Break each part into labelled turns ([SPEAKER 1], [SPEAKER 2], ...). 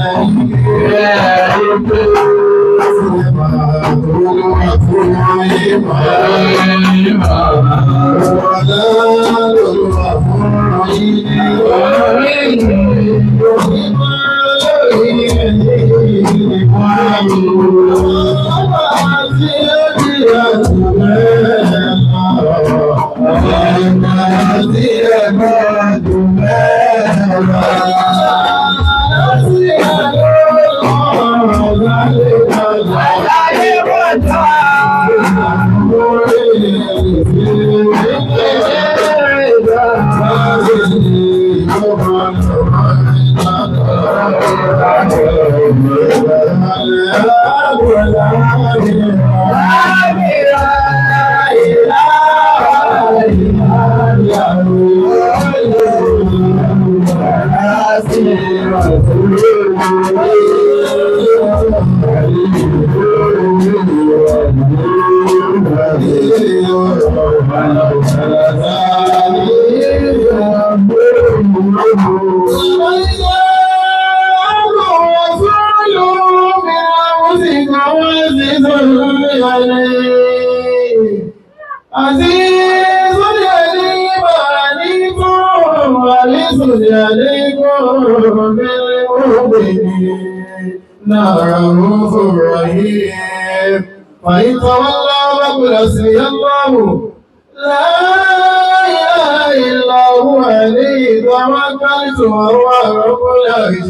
[SPEAKER 1] فإن تولوا فقل حسبي الله لا إله إلا هو عليه توكلت وهو رب العرش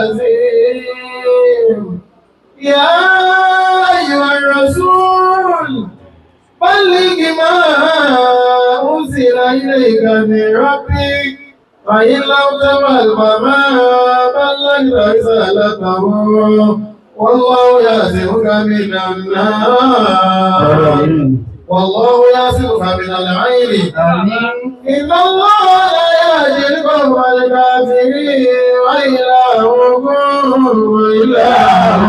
[SPEAKER 1] العظيم يا أيها الرسول بلغ ما أنزل إليك من ربك فإن لم تفعل فما بلغت رسالته والله يعصمك من النار والله يعصمك من العين إن الله لا يهدي القوم الكافرين وإلهكم وإله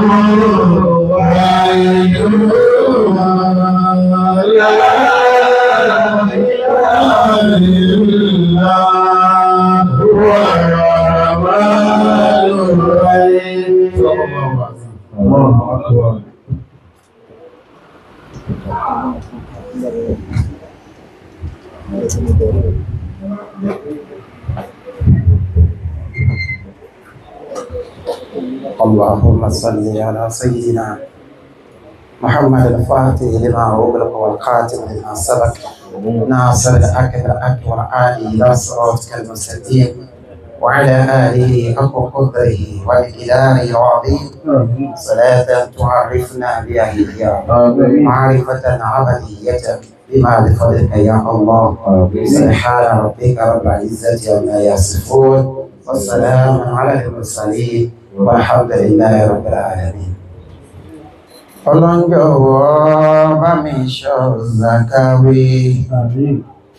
[SPEAKER 1] واحد لا إله إلا هو الرحمن الرحيم صلى الله عليه وسلم
[SPEAKER 2] الله أكبر
[SPEAKER 3] اللهم صل على سيدنا محمد الفاتح لما أغلق والخاتم لما سبق ناصر الحق بالحق والعالي إلى صراطك المستقيم وعلى آله حق قدره ومقداره العظيم صلاة تعرفنا بها إياه
[SPEAKER 2] آمين
[SPEAKER 3] معرفة عبدية بما لفضلك يا الله سبحان ربك رب العزة عما يصفون والسلام على المرسلين والحمد لله رب العالمين ọlọ́njọ́wọ́ bá mi ṣọ́ zakawi
[SPEAKER 2] آمين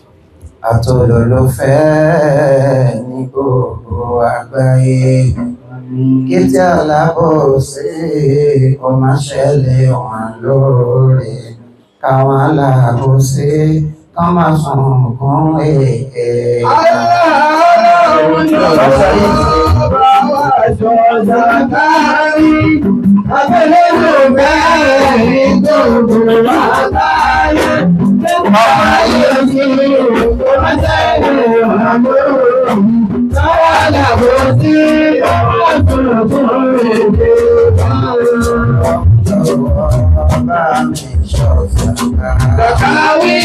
[SPEAKER 3] àtòlólófẹ́ ní gbogbo àgbáyé kí tí alábòsí kò má ṣẹlẹ̀ wọn lóore káwọn alábòsí kán má sunkún èké. Bá mi ṣọ́ zakawi.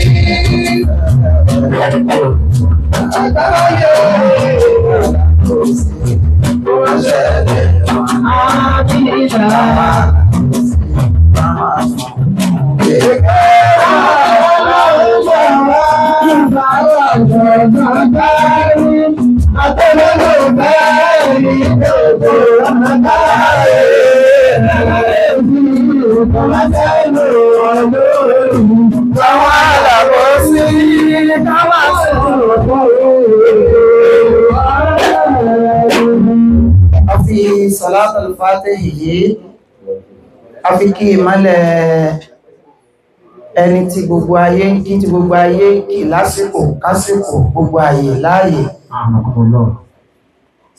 [SPEAKER 3] a fi salat al-fatihi yìí a fi kí ìmọ́lẹ̀ ẹni tí gbogbo ayé ń kí tí gbogbo ayé ń kí lásìkò kásìkò gbogbo ayé láàyè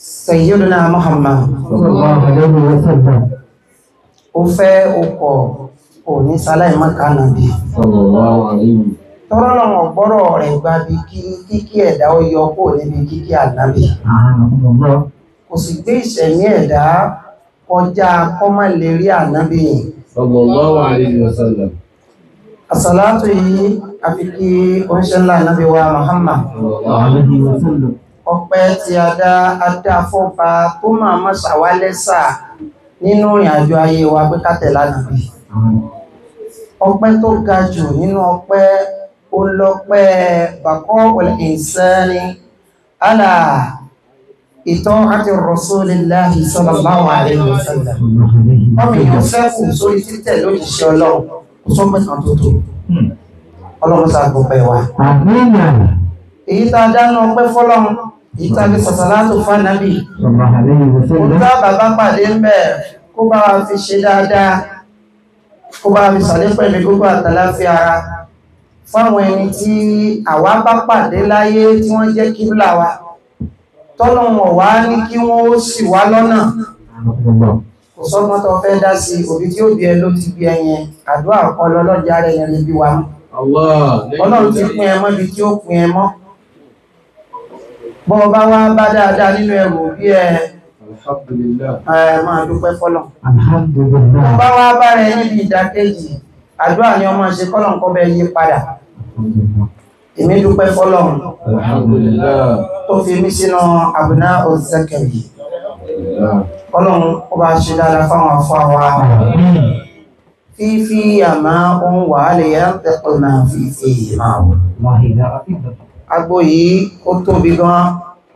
[SPEAKER 3] Sayyiduna Muhammad
[SPEAKER 2] صلى الله عليه وسلم
[SPEAKER 3] ó fẹ́ ọkọ̀ òní sáláì mọ́ká nàbí
[SPEAKER 2] صلى الله عليه
[SPEAKER 3] tọ́rọlọ́mọ̀ gbọ́rọ̀ rẹ̀ gba bí kí kíkí ẹ̀dá ó yọ kó níbi kíkí ànábì
[SPEAKER 2] أعانكم الله
[SPEAKER 3] kò sì gbé ìṣẹ̀mí ẹ̀dá kọjá kọ́mọ̀ lè rí ànábì yìí
[SPEAKER 2] صلى الله عليه وسلم
[SPEAKER 3] àsàlátù yìí a fi kí oníṣẹ́ ńlá ànábì wa Muhammad
[SPEAKER 2] صلى الله عليه وسلم
[SPEAKER 3] ọpẹ́ tí a dá adá fọ́ba tó máa mọ́ ṣàwálẹ́sà nínú ìrìn àjò ayé wa pé ká tẹ̀lé ànábì ọpẹ́ tó ga jù nínú ọpẹ́ ó lọ́pẹ́ bàkọ́ ìsẹ́ni alà ìtọ́ àti Rasulillahi sallallahu alaihi wasallam ọmọ ìlú sẹ́kù sórí títẹ̀ lójíṣẹ́ ọlọ́run kò sọ́pẹ́ kan tó tó ọlọ́run sàgbọ̀pẹ̀ wa
[SPEAKER 2] آمين
[SPEAKER 3] èyí tá a dáná ọpẹ́ fọ́lọ́run èyí tá a fi sàṣàlátù fánàbì
[SPEAKER 2] صلى الله عليه
[SPEAKER 3] kó
[SPEAKER 2] وسلم
[SPEAKER 3] tá bàbá pàdé ń bẹ̀ kó bá wa fi ṣe dáadáa kó bá wa fi sàlẹ̀ pẹ̀lú gbogbo àtàláfíà ara fáwọn ẹni tí àwa bá pàdé láyé tí wọ́n jẹ́ kíbla wa tọ́lọ́wọ̀n wá ní kí wọ́n ó sì wá lọ́nà
[SPEAKER 2] أعانكم الله
[SPEAKER 3] kò sọ́gbọ́n tó fẹ́ dá sí òbí tí ó bí ẹ ló ti bí ẹyẹn àdúrà kọ́ lọ́lọ́jà rẹ̀ yẹn lè bí wa mú
[SPEAKER 2] الله
[SPEAKER 3] ọlọ́run ti pín ẹ mọ́ ibi tí ó pín ẹ mọ́ bọ́ bá wá bá dáadáa nínú ẹrù bí ẹ
[SPEAKER 2] الحمد لله
[SPEAKER 3] ẹ máa dúpẹ́ fọ́lọ̀
[SPEAKER 2] الحمد
[SPEAKER 3] bọ́
[SPEAKER 2] لله
[SPEAKER 3] bá wá bá rẹ níbi ìdákejì àdúrà ni ọmọ ṣe kọ́lọ̀ ń kọ́ bẹ yí padà
[SPEAKER 2] الحمد لله
[SPEAKER 3] èmi dúpẹ́ fọ́lọ̀
[SPEAKER 2] الحمد لله
[SPEAKER 3] tó fi mí sínú àbùná òzẹ́kẹ̀rì
[SPEAKER 2] لله
[SPEAKER 3] kọ́lọ̀ ó bá ṣe dáadáa fáwọn afọ́ wa
[SPEAKER 2] آمين
[SPEAKER 3] fífí àmá ohun wà lè yá tẹ́kọ̀ máa fífí máa wò
[SPEAKER 2] الله لا أكبر
[SPEAKER 3] agbo yìí ó tóbi gan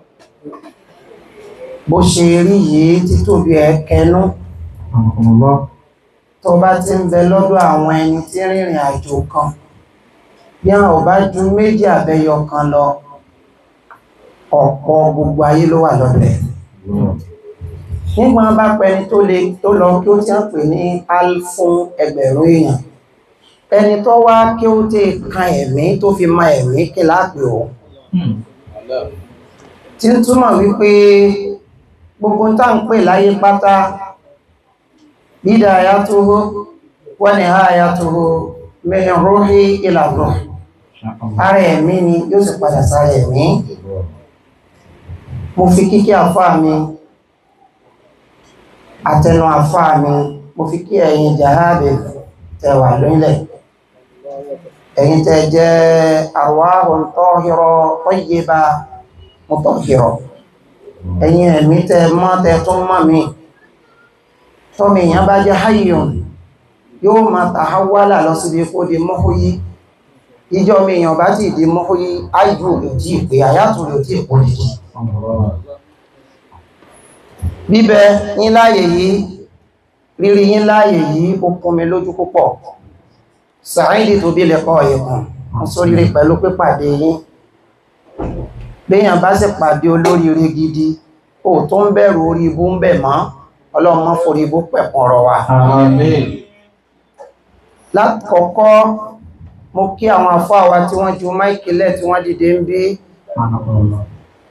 [SPEAKER 3] bó ṣe rí yìí títóbi ẹ̀ kẹnú
[SPEAKER 2] أعانكم الله
[SPEAKER 3] tó bá ti ń bẹ lọ́dọ̀ àwọn ẹni tí rìnrìn àjò kan bí àwọn ò bá ju méjì àbẹ́yọ kan lọ ọ̀pọ̀ gbogbo ayé ló wà lọ́dọ̀ ẹ̀
[SPEAKER 2] الله
[SPEAKER 3] nígbà bá pẹni tó lè tó lọ kí ó ti ń pè ní alfún ẹgbẹ̀rún èèyàn ẹni tó wá kí ó ti kan ẹ̀mí tó fi ma ẹ̀mí kí láàpẹ̀ ò tí ń túmọ̀ wípé gbogbo tá ń pè láyé pátá bídà ayatuhu wa nihayatuhu min ruhi ila ruh
[SPEAKER 2] شاء الله
[SPEAKER 3] ara ẹ̀mí ni yóò sì padà sára ẹ̀mí mo fi kíkí àfáà mi àtẹnu àfáà mi mo fi kí ẹ̀yin jahabe tẹwà lórílẹ̀ ẹ̀yin tẹ jẹ́ arwahun tahira tayyiba mutahhira ẹ̀yin ẹ̀mí tẹ mọ́ tẹ tún mọ́ mi tọ́mì èèyàn bá jẹ́ hayyun yóò máa tàhálà lọ síbi kó di mọ́húyí ìjọ mi èèyàn bá ti di mọ́húyí áìjú rẹ̀ tí ìpé àyátù rẹ̀ tí ìpò lè jí
[SPEAKER 2] الله
[SPEAKER 3] bíbẹ yín láàyè yìí rírí yín láàyè yìí ó kún mi lójú púpọ̀ sàáìdì tó bí lẹ́kọ́ ẹ̀kùn sóríire pẹ̀lú pípàdé yín béèyàn bá sì pàdé olóríire gidi ó tó ń bẹ̀rù orí ibú ń bẹ̀ mọ́ ọlọ́run mọ́ forí ibú pẹ̀kùn ọ̀rọ̀ wa
[SPEAKER 2] آمين
[SPEAKER 3] lákọ̀ọ́kọ́ mo kí àwọn àfáà wa tí wọ́n ju máìkìlẹ̀ tí wọ́n dìde ń bí
[SPEAKER 2] أعانكم الله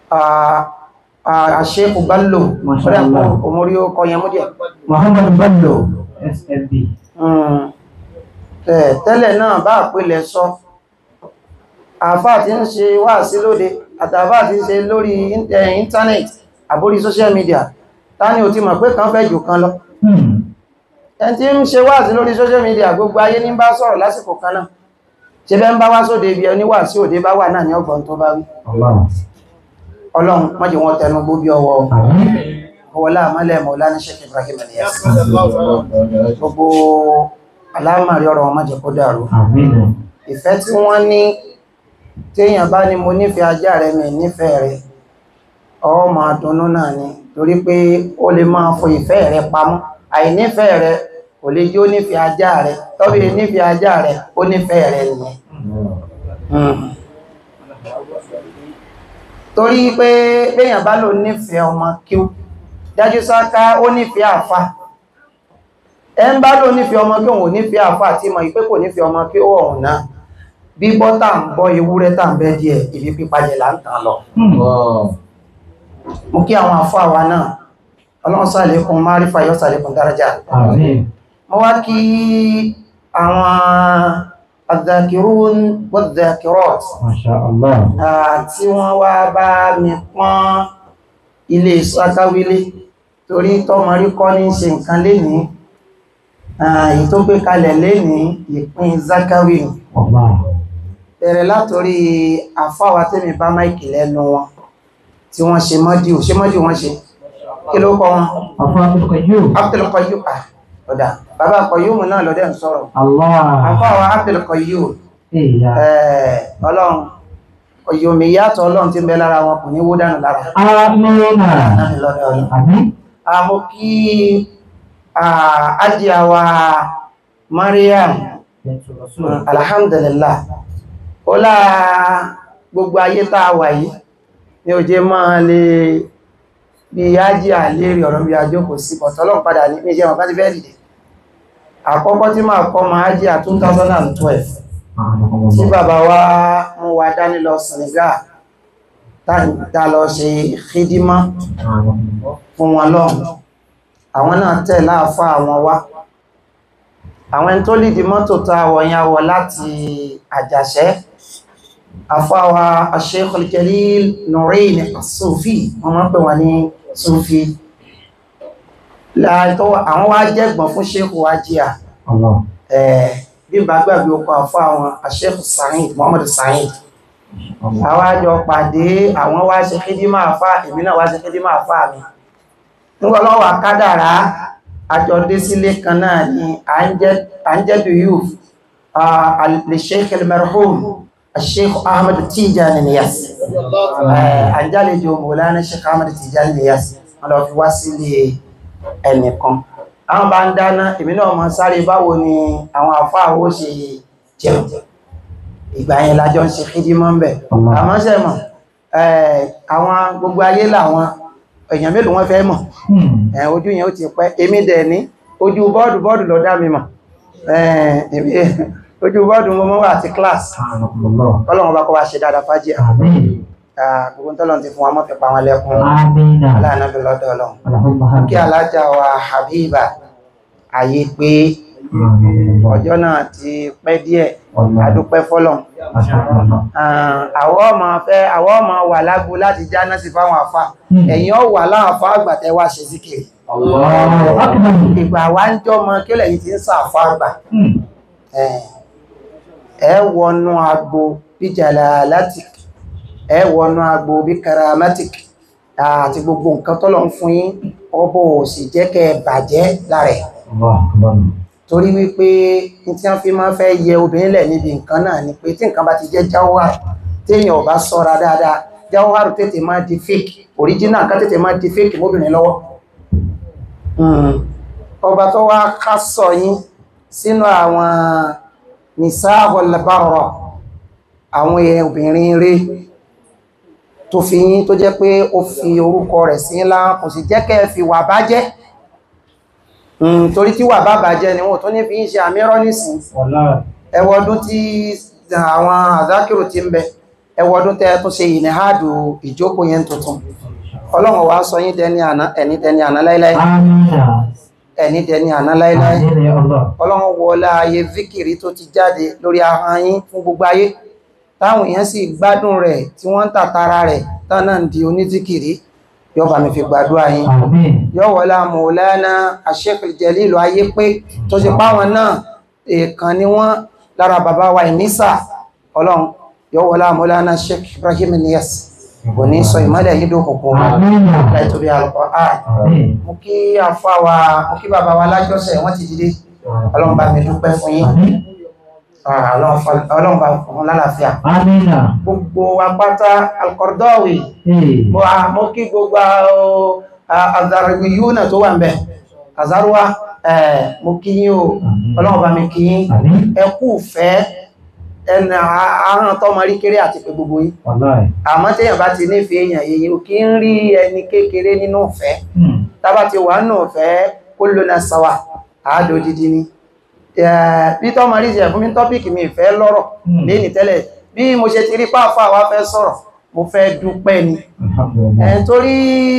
[SPEAKER 3] àṣẹ́kù Bello
[SPEAKER 2] Masha
[SPEAKER 3] ọ̀rẹ́
[SPEAKER 2] Allah.
[SPEAKER 3] òmórí ó kọ yẹn mú díẹ̀
[SPEAKER 2] محمد بلو SLB
[SPEAKER 3] Mm. Ẹ̀, tẹ́lẹ̀ náà bá àpilẹ̀ sọ àfáà tí ń ṣe wá sí lóde àtàfáà tí ń ṣe lórí ín- ẹ̀, íńtánẹ̀tì àbórí social media ta ni ò ti mọ̀ pé kan fẹ́ jù kan lọ ẹni tí ń ṣe wá sí lórí social media gbogbo ayé ní bá sọ̀rọ̀ lásìkò kan náà ṣe bẹ́ ń bá wá sóde ibi ẹni wà sí òde bá wà náà ní ọgbọ̀n tó bá wí
[SPEAKER 2] الله
[SPEAKER 3] ọlọ́run mọ́jì wọn tẹnu gbóbi ọwọ́
[SPEAKER 2] آمين
[SPEAKER 3] ọwọ́lá àmọ́lẹ̀ Mọ̀lánà Sheikh Ibrahim Niyas gbogbo alámàrí ọ̀rọ̀ wọn mọ́jì kó dàrú
[SPEAKER 2] آمين
[SPEAKER 3] ìfẹ́ tí wọ́n ní téèyàn bá ní mo nífẹ̀ẹ́ ajá rẹ̀ mi nífẹ̀ẹ́ rẹ̀ ọ máa dunnú náà ni torí pé ó lè máa fo ìfẹ́ rẹ̀ pamọ́ àìnífẹ̀ẹ́ rẹ̀ kò lè jó nífẹ̀ẹ́ ajá rẹ̀ tọ́bí nífẹ̀ẹ́ ajá rẹ̀ ó nífẹ̀ẹ́ rẹ̀ nìyẹn Mm. torí pé béèyàn bá lò nífẹ̀ẹ́ ọmọ kíw dájú sáká ó nífẹ̀ẹ́ àfà ẹ ń bá lò nífẹ̀ẹ́ ọmọ kí òun ò nífẹ̀ẹ́ àfà tí mọ̀ ìpé kò nífẹ̀ẹ́ ọmọ kí ó ọ̀hún náà bí bọ́tà ń bọ́ ewúrẹ́ tà ń bẹ́ díẹ̀ ibi pípajẹ̀ là ń tàn lọ
[SPEAKER 2] الله
[SPEAKER 3] mo kí àwọn àfọ́ àwa náà ọlọ́run sàlékún márífà yóò sàlékún dárájà
[SPEAKER 2] Àmín.
[SPEAKER 3] mo wá kí àwọn adhakirun wadhakirat
[SPEAKER 2] Masha Allah.
[SPEAKER 3] tí wọ́n wá bá mi pọ́n ilé sátáwílé torí tọ́mọrí kọ́ ní ṣe nǹkan lénìí èyí tó gbé kalẹ̀ lénìí ìpín zakawi ni.
[SPEAKER 2] Allah.
[SPEAKER 3] bẹ̀rẹ̀ látorí àfáwà tẹ́mi bá máìkì lẹ́nu wọn tí wọ́n ṣe mọ́dí ò ṣe mọ́dí wọ́n ṣe kí ló kọ́ wọn
[SPEAKER 2] Afa Abdul Qayyum.
[SPEAKER 3] Abdul Qayyum ah ọ̀dà bàbá Qayyum náà lọ́dẹ̀ ń sọ̀rọ̀
[SPEAKER 2] Allah.
[SPEAKER 3] àfáwà Abdul Qayyum
[SPEAKER 2] Ìyá.
[SPEAKER 3] eh, ọlọ́run Qayyum ìyàtọ̀ ọlọ́run tí ń bẹ lára wọn kò ní wó dànù lára
[SPEAKER 2] Amina.
[SPEAKER 3] náà ni lọ́dẹ̀ ọlọ́run
[SPEAKER 2] Àmín.
[SPEAKER 3] àmọ́ kí àjíàwà Mariam alhamdulillah ó láà gbogbo ayé tá a wà yìí ní ó jẹ́ máa lè bí ájí àlérí ọ̀rọ̀ bí ajókò sí bọ̀tọ́lọ̀ padà ní méjì ẹ̀wọ̀n káti fẹ́ dìde àkọ́kọ́ tí máa kọ́ máa ájí à 2012 tí bàbá wa mú wa dání lọ Senegal tá lọ ṣe khidima fún wọn lọ́hùn àwọn náà tẹ̀ láàfá àwọn wá àwọn ẹni tó lìdí mọ́tò tá wọ̀nyá wọ láti àjàṣẹ́ afáwa Sheikh al-Jalil Nurain As-Sufi wọ́n máa ń pè wọ́n ní Sufi láàtọ́ àwọn wá jẹ́gbọ̀n fún Sheikh wájíà
[SPEAKER 2] Allah.
[SPEAKER 3] bí bá gbàgbé ọkọ̀ àfá àwọn Sheikh Sa'id Muhammad Sa'id àwọn àjọ pàdé àwọn wá ṣe kídímà àfá èmi náà wá ṣe kídímà àfá mi nígbà lọ́wọ́ kádàrá àjọ dé sílé kan náà ni à ń jẹ́dù yóò lè Sheikh al-marhum Sheikh Ahmad Tijani Niyas àjálejò Mawlana Sheikh Ahmad Tijani Niyas wọ́n lọ fi wá sílé ẹnìkan àwọn bá ń dáná èmi náà mọ̀ sáré báwo ni àwọn àfáàwó ṣe jẹun ìgbà yẹn lájọ ń ṣe kídímọ́ ń bẹ̀ àmọ́ ṣe mọ̀ àwọn gbogbo ayé làwọn èèyàn mélòó wọ́n fẹ́ mọ̀ ẹ̀ ojú yẹn ó ti pẹ́ èmi dẹ̀ ní ojú bọ́ọ̀dù bọ́ọ̀dù lọ dá mi mọ̀ ojú bọ́ọ̀dù mo mọ́ wà àti class ọlọ́run bá kọ́ wa ṣe dáadáa fájì
[SPEAKER 2] Àmín.
[SPEAKER 3] gbogbo tọ́lọ́run ti fún wa mọ́ fi pa wọn lẹ́kún
[SPEAKER 2] Amina.
[SPEAKER 3] aláàánábì lọ́dọ̀ ọlọ́run
[SPEAKER 2] Allahumma
[SPEAKER 3] kí alájà wa Habiba ayé pé ọjọ́ náà ti pẹ́ díẹ̀ adúpẹ́ fọ́lọ́run àwọ́ ọmọ fẹ́ àwọ́ ọmọ wà lágbo láti jáná sí fáwọn àfá ẹ̀yin ọ wà láàfá àgbàtẹ́ wá ṣe síkiri
[SPEAKER 2] Allahu akbar.
[SPEAKER 3] ìgbà wá ń jọ mọ kí lẹ́yìn tí ń sàfá àgbà ẹ wọnú agbo bí jalalatik ẹ wọnú agbo bí karamatik àti gbogbo nǹkan tọ́lọ̀ ń fún yín ọbọ̀ òsì jẹ́ kẹ́ bàjẹ́ lára ẹ̀
[SPEAKER 2] Allahu akbar.
[SPEAKER 3] torí wípé ní tí wọ́n fi máa fẹ́ yẹ obìnrin lẹ̀ níbi nǹkan náà ni pé tí nǹkan bá ti jẹ́ jawhar téèyàn ò bá sọ́ra dáadáa jawhar tètè máa di fake original kan tètè máa di fake mọ́bìnrin lọ́wọ́ ọba tó wá ká sọ yín sínú àwọn nisahul barra àwọn obìnrin rẹ̀ tó fi yín tó jẹ́ pé ó fi orúkọ rẹ̀ sí ńlá kò sì jẹ́ kẹ́ fi wà bàjẹ́ Mm, torí tí wà bàbà jẹ́ ni wọ́n tó ní fi ń ṣe àmírọ́ nìsìn
[SPEAKER 2] Wallahi.
[SPEAKER 3] ẹwọ́dún tí àwọn àzákìrò ti ń bẹ ẹwọ́dún tẹ́ tó ṣe ìnìhádù ìjókòó yẹn tuntun ọlọ́run wá sọ yín dẹni àná ẹni dẹni àná láíláí
[SPEAKER 2] Amina.
[SPEAKER 3] ẹni dẹni àná láíláí
[SPEAKER 2] Àmín ya Allah.
[SPEAKER 3] ọlọ́run wọlá ayé zikiri tó ti jáde lórí ahọ́n yín fún gbogbo ayé táwọn èèyàn sì gbádùn rẹ̀ tí wọ́n ń tàtara rẹ̀ tán náà ń di onízikiri yọba mi fi gbàdúrà yín
[SPEAKER 2] Àmín.
[SPEAKER 3] yọ́wọ́lá mọ̀lánà àṣẹ́kì jẹ́lìlù ayé pé tó ṣe páwọn náà èèkàn ni wọ́n lára bàbá wa ìnísà ọlọ́run yọ́wọ́lá mọ̀lánà Sheikh Ibrahim Niyas kò ní sọ ìmọ́lẹ̀ yìí dókùnkùn
[SPEAKER 2] Amina.
[SPEAKER 3] láìtorí Al-Qur'an
[SPEAKER 2] Àmín.
[SPEAKER 3] mú kí àfá wa mú kí bàbá wa lájọ́sẹ̀ wọ́n ti dìde ọlọ́run bá mi dúpẹ́ fún yín
[SPEAKER 2] Àmín.
[SPEAKER 3] Ah, ọlọ́run fa- ọlọ́run bá fún lálàáfíà
[SPEAKER 2] Amina.
[SPEAKER 3] gbogbo apáta Al-Qaradawi
[SPEAKER 2] Eh.
[SPEAKER 3] mo a mo kí gbogbo àzàrìwì yíò náà tó wà ń bẹ̀ àzàrúwá ẹ̀ mo kí yín o ọlọ́run bá mi kí yín
[SPEAKER 2] Àmín.
[SPEAKER 3] ẹ kú fẹ́ ẹnà àrùn tọ́mọ rí kéré àti pé gbogbo yín
[SPEAKER 2] Wallahi.
[SPEAKER 3] àmọ́ téèyàn bá ti nífẹ̀ẹ́ èèyàn èyí ò kí ń rí ẹni kékeré nínú ìfẹ́
[SPEAKER 2] Hmm.
[SPEAKER 3] tábà ti wà nínú ìfẹ́ kó ló na sàwà àádó dídí ni Eh, bí tọ́mọ rí ṣe fún mi tọ́pìkì mi ìfẹ́ lọ́rọ̀
[SPEAKER 2] Hmm.
[SPEAKER 3] léni tẹ́lẹ̀ bí mo ṣe ti rí pàáfà wa fẹ́ sọ̀rọ̀
[SPEAKER 4] mo fẹ́ dúpẹ́ ni
[SPEAKER 2] Alhamdulillah.
[SPEAKER 4] ẹ̀ torí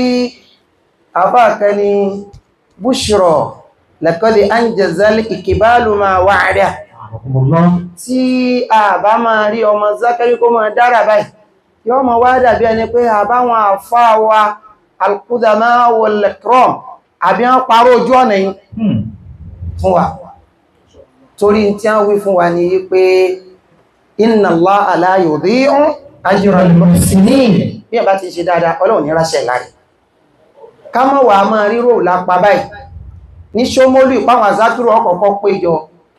[SPEAKER 4] àbáàkẹ́ ni búṣrọ̀ lẹ́kọ́lẹ̀ anjẹ́zẹ́lì ìkìbálù máa wà rẹ̀
[SPEAKER 2] Alhamdulillah.
[SPEAKER 4] tí a bá máa rí ọmọ zákẹ́rí kó máa dára báyìí yọ́ mọ̀ wá dàbí ẹni pé àbáwọn àfáà wa alkudama wal ikram àbí wọ́n parọ́ ojú ọ̀nà yìí
[SPEAKER 2] Hmm.
[SPEAKER 4] fún wa torí tí a wí fún wa ní pé inna Allaha la yudhi'u ajra al-muhsinin bí ẹ̀ bá ti ṣe dáadáa ọlọ́run ní ráṣẹ̀ láì ká mọ́ wà máa rírò lápá báyìí ní ṣómólú ìpáwọn àzátúrò ọkọ̀ọ̀kọ́ péjọ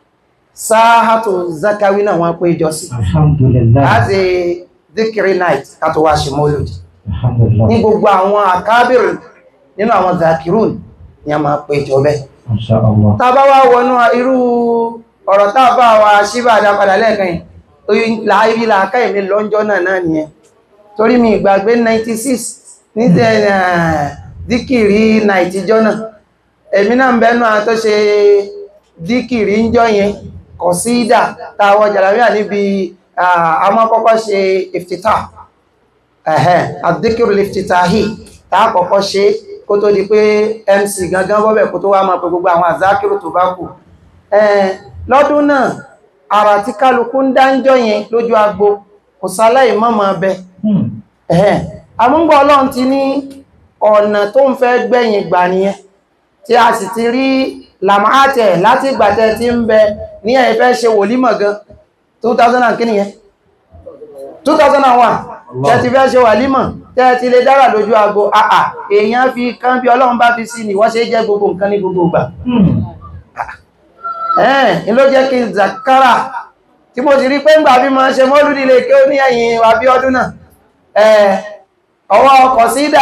[SPEAKER 4] sáhátò zakawi náà wọ́n péjọ sí
[SPEAKER 2] Alhamdulillah.
[SPEAKER 4] láti dhikri night kátó wá ṣe mólòdì
[SPEAKER 2] Alhamdulillah.
[SPEAKER 4] ní gbogbo àwọn àkábìrì nínú àwọn zakirun ni a máa péjọ bẹ́ẹ̀
[SPEAKER 2] Masha Allah.
[SPEAKER 4] tàbá wá wọnú irú ọ̀rọ̀ tàbá wa ṣíbà àdápadà lẹ́ẹ̀kan yìí láàrí làákà ìmì lọ́njọ́ náà náà nìyẹn torí mi ìgbàgbé 96 ní tẹ́ díkìrí nàìjíjọ́ náà èmi náà ń bẹ́nu àwọn tó ṣe díkìrí ń jọ yẹn kọ̀ sí ìdà tàwọ̀ jàlámíà níbi àwọn kọ́kọ́ ṣe ìftítà ẹ̀hẹ́ àdíkìrí ìftítàhì tàà kọ́kọ́ ṣe kó tó di pé mc gangan bọ́bẹ̀ kó tó wá máa pẹ gbogbo àwọn àzákìrò tó bá kù ẹ̀ẹ́ lọ́dún náà àrà tí kálukú ń dáńjọ́ yẹn lójú agbo kò sáláì mọ́mọ́ bẹ
[SPEAKER 2] Hmm.
[SPEAKER 4] ẹ̀hẹ́ àmúgbọ́ ọlọ́run ti ní ọ̀nà tó ń fẹ́ gbẹ̀yìn gbà nìyẹn tí a sì ti rí làmáàtẹ̀ láti ìgbàtẹ̀ tí ń bẹ ní ẹ̀yìn fẹ́ ṣe wòlímọ̀ gan 2000 and kíni yẹn 2001 tẹ́ ti fẹ́ ṣe wàlímọ̀ tẹ́ ti lè dára lójú agbo àà èèyàn fi kán bí ọlọ́run bá fi sí ni wọ́n ṣe jẹ́ gbogbo nǹkan ní gbogbo ìgbà
[SPEAKER 2] Hmm.
[SPEAKER 4] ẹ̀ẹ́n ní ló jẹ́ kí n zakara tí mo ti rí pé ń gbà bí ma ṣe mọ́lúdí lè kí ó ní ẹ̀yìn wà bí ọdún náà ẹ̀ ọwọ́ ọkọ̀ sídà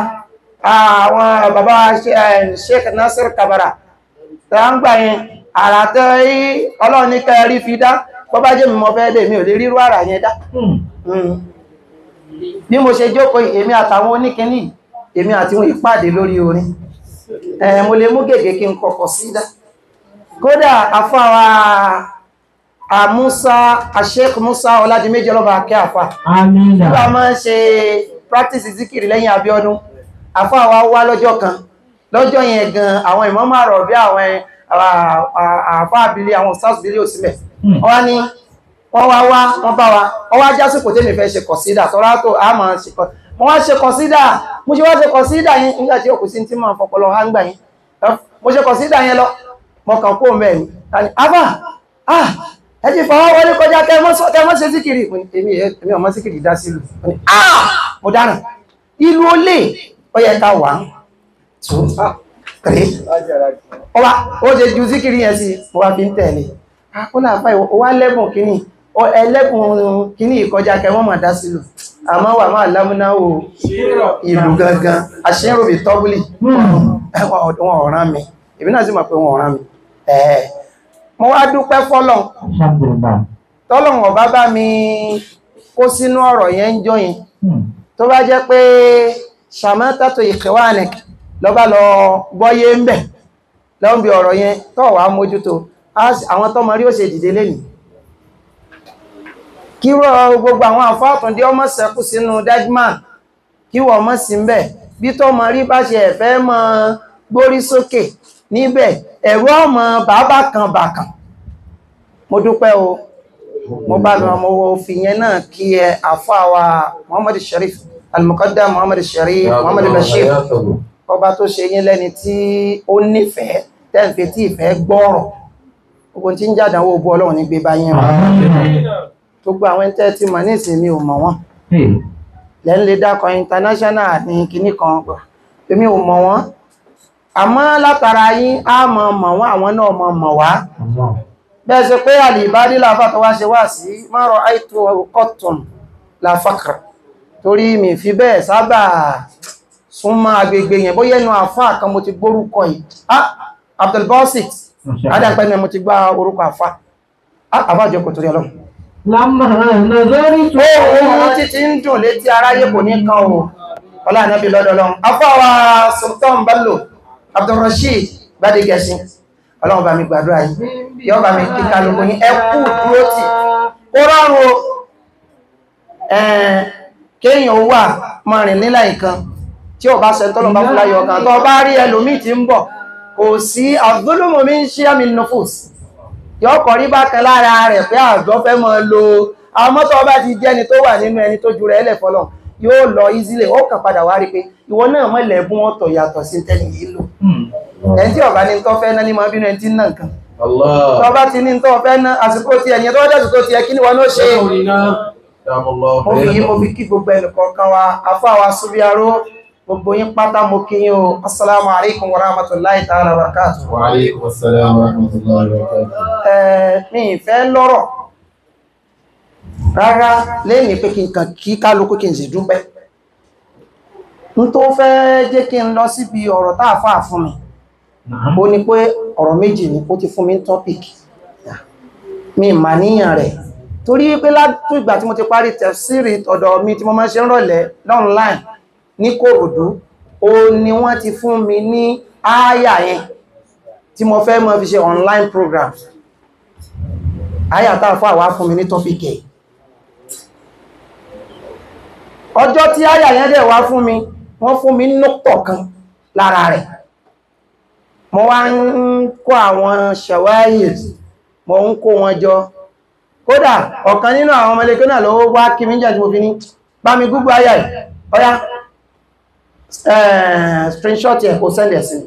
[SPEAKER 4] àwọn bàbá Sheikh Nasir Kabara tẹ́ ń gbà yẹn àrà tẹ́ rí ọlọ́run ní kẹrí fi dá bọ́ bá jẹ́ mi mọ́ fẹ́ dé mi ò lè rírú àrà yẹn dá
[SPEAKER 2] Hmm.
[SPEAKER 4] Mm. bí mo ṣe jókòó yìí, èmi àtàwọn oníkíní èmi àti wọn ìpàdé lórí orin ẹ̀ mo lè mú gègé kí n kọkọ̀ sídà kódà afáwa àmúsá àṣẹ́kù músá ọládìméjì ọlọ́bà akẹ́ àfà
[SPEAKER 2] Amina.
[SPEAKER 4] nígbà máa ń ṣe practice zikiri lẹ́yìn Abíọ́dún afáwa wá lọ́jọ́ kan lọ́jọ́ yẹn gan àwọn ìmọ́mọ̀ àrọ̀ bí àwọn àfá àbílé àwọn stars bílé òsìlẹ̀
[SPEAKER 2] Hmm.
[SPEAKER 4] wọ́n ní wọ́n wá wá wọ́n bá wa wọ́n wá jásìkò tèmi fẹ́ ṣe kọ̀sídà tọ́lá tó a máa ṣe kọ̀ mo wá ṣe kọ̀sídà mo ṣe wá ṣe kọ̀sídà yẹn nígbà tí òkú sí tí máa fọpọlọ há ń gbà yẹn mo ṣe kọ̀sídà yẹn lọ mo kàn kó mẹ́ ni tani afa ah ẹ ti fọwọ́ wọlé kọjá kẹ mọ́ sọ kẹ mọ́ ṣe síkìrì Mo ní, èmi ẹ- èmi ọmọ síkìrì dá sílù Mo ní, ah mo dáràn ìlú olè ó yẹ ká wà two three ọba ó ṣe ju síkìrì yẹn sí mo wá fi ń tẹ̀lé Ah, ó láàfá ìwọ ó wá lẹ́bùn kíní Ó ẹlẹ́bùn kíní ìkọjá kẹ wọ́n mà dá sílù àmọ́ wà máa lámúnáwò ìlú gangan àṣírò bí tọ́bùlì
[SPEAKER 2] Hmm.
[SPEAKER 4] wọn ọ̀ràn mi èmi náà sì mọ̀ pé wọn ọ̀ràn mi ẹ̀ẹ́ mo wá dúpẹ́ fọ́lọ̀
[SPEAKER 2] Alhamdulillah.
[SPEAKER 4] tọ́lọ̀wọ̀n bá bá mi kó sínú ọ̀rọ̀ yẹn ń jọ yẹn
[SPEAKER 2] Hmm.
[SPEAKER 4] tó bá jẹ́ pé ṣàmọ́tàtò ìkẹwàánẹ̀kì lọ́bá lọ gbọ́yé ń bẹ̀ lọ́n bí ọ̀rọ̀ yẹn tó wà mójútó á sì- àwọn tọ́mọ rí ó ṣe dìde lẹ́nì kí rọ gbogbo àwọn àfáàtúndé ọmọ sẹ́kù sínú dajman kí wọ́n mọ́ sí ń bẹ̀ bí tọ́mọ rí bá ṣe ẹ̀fẹ́ mọ́ gbórí sókè níbẹ̀ ẹ̀rọ ọmọ bàbá kan bàkàn mo dúpẹ́ o mo bá lọ ọmọ wo fi yẹn náà kí ẹ àfáwà Muhammad Sharif al-Muqaddam Muhammad Sharif Muhammad Bashir ọba tó ṣe yín lẹ́ni tí ó nífẹ̀ẹ́ tẹ́ǹfẹ́ tí ìfẹ́ gbọ́rọ̀ gbogbo tí ń jádàwó bú ọlọ́run ní gbé bá yín rán
[SPEAKER 2] Amina.
[SPEAKER 4] gbogbo àwọn tẹ́ tí mọ̀ ní ìsinmi ò mọ̀ wọ́n
[SPEAKER 2] Hey.
[SPEAKER 4] lẹ́ ń lè dákọ̀ international ní kinní kan pọ̀ èmi ò mọ̀ wọ́n àmọ́ látara yín á mọ̀ mọ̀ wọ́n àwọn náà mọ̀ mọ̀ wá
[SPEAKER 2] Allah.
[SPEAKER 4] bẹ́ẹ̀ ṣe pé àlìbádí láfà tó wá ṣe wá sí márọ̀ àìtò kọ́tùn láfàkà torí mi fi bẹ́ẹ̀ sábà súnmọ́ agbègbè yẹn bóyá ẹnu àfá kan mo ti gbórúkọ yìí ah Abdulbasit
[SPEAKER 2] Masha Allah.
[SPEAKER 4] adápẹ́ ni mo ti gbá orúkọ àfá ah àfá jẹ́ kò torí ọlọ́run
[SPEAKER 2] Lamma nazaritu.
[SPEAKER 4] ó ohun títí ń dùn létí aráyé kò ní kan o ọlá ànábì lọ́dọ̀ ọlọ́run afọ́ wa Sultan Bello Abdulrasheed Gbádégẹṣin ọlọ́run bá mi gbàdúrà yìí yọ́ bá mi kíkà lóko yín ẹ kú dúró tì ó rọrùn o ẹ̀ẹ́n kéèyàn wà máa rìn nílà ìkan tí ò bá ṣe tọ́lọ̀ bá fún láyọ̀ ọkàn tó bá rí ẹlòmíì tí ń bọ̀ kò sí àgbólómọ̀ mi ń ṣe àmì nufus yóò kọ̀ rí bákan lára rẹ̀ pé àjọ fẹ́ mọ́ lo àwọn mọ́tò ọba ti jẹ́ ẹni tó wà nínú ẹni tó ju rẹ̀ ẹlẹ̀ fọlọ́ yóò lọ easily ó kàn padà wá rí pé ìwọ náà mọ́ lẹ́bùn ọ̀tọ̀ yàtọ̀ sí tẹ́lẹ̀ yìí lò ẹni tí ọba ní tó fẹ́ náà ní mọ́ bínú ẹni tí ń nà nǹkan
[SPEAKER 1] Allah.
[SPEAKER 4] tó bá ti ní tó fẹ́ ná àsìkò tí ẹ̀yìn tó wájú àsìkò tí ẹ kí ni wọn ó ṣe mo fi yí mo fi kí gbogbo ẹnìkọ̀ọ̀kan wa afọ́ àwa súbíaró gbogbo yín pátá mo kí yín o assalamu alaikum wa rahmatullahi ta'ala wa barakatuh
[SPEAKER 1] Wa alaikum assalam wa rahmatullahi wa barakatuh.
[SPEAKER 4] Ẹ, mi ìfẹ́ lọ́rọ̀ rárá lẹ́yìn pé kí n kàn kí kálukú kí n sì dúpẹ́ n tó fẹ́ jẹ́ kí n lọ síbi ọ̀rọ̀ táà fà fún mi ó ní pé ọ̀rọ̀ méjì ní ó ti fún mi ní topic mi mà níyàn rẹ̀ torí pé látún ìgbà tí mo ti parí tẹ̀sírì ọ̀dọ̀ mi tí mo máa ń ṣe ń rọ̀lẹ́ online ní Kòròdú ó ní wọ́n ti fún mi ní ááyà yẹn tí mo fẹ́ mọ́ fi ṣe online program ááyà táà fún àwá fún mi ní topic ẹ̀ ọjọ́ tí ááyà yẹn dẹ̀ wá fún mi wọ́n fún mi nọ́tọ̀ kan lára rẹ̀ mo wá ń kó àwọn ṣàwáyìs mo ń kó wọn jọ kódà ọ̀kan nínú àwọn ọmọlẹ́kẹ́ náà ló wá kí mi jẹ́ tí mo fi ní bá mi gúgbà ayà ẹ̀ ọya screenshot ẹ̀ kó sẹ́ndẹ̀ sí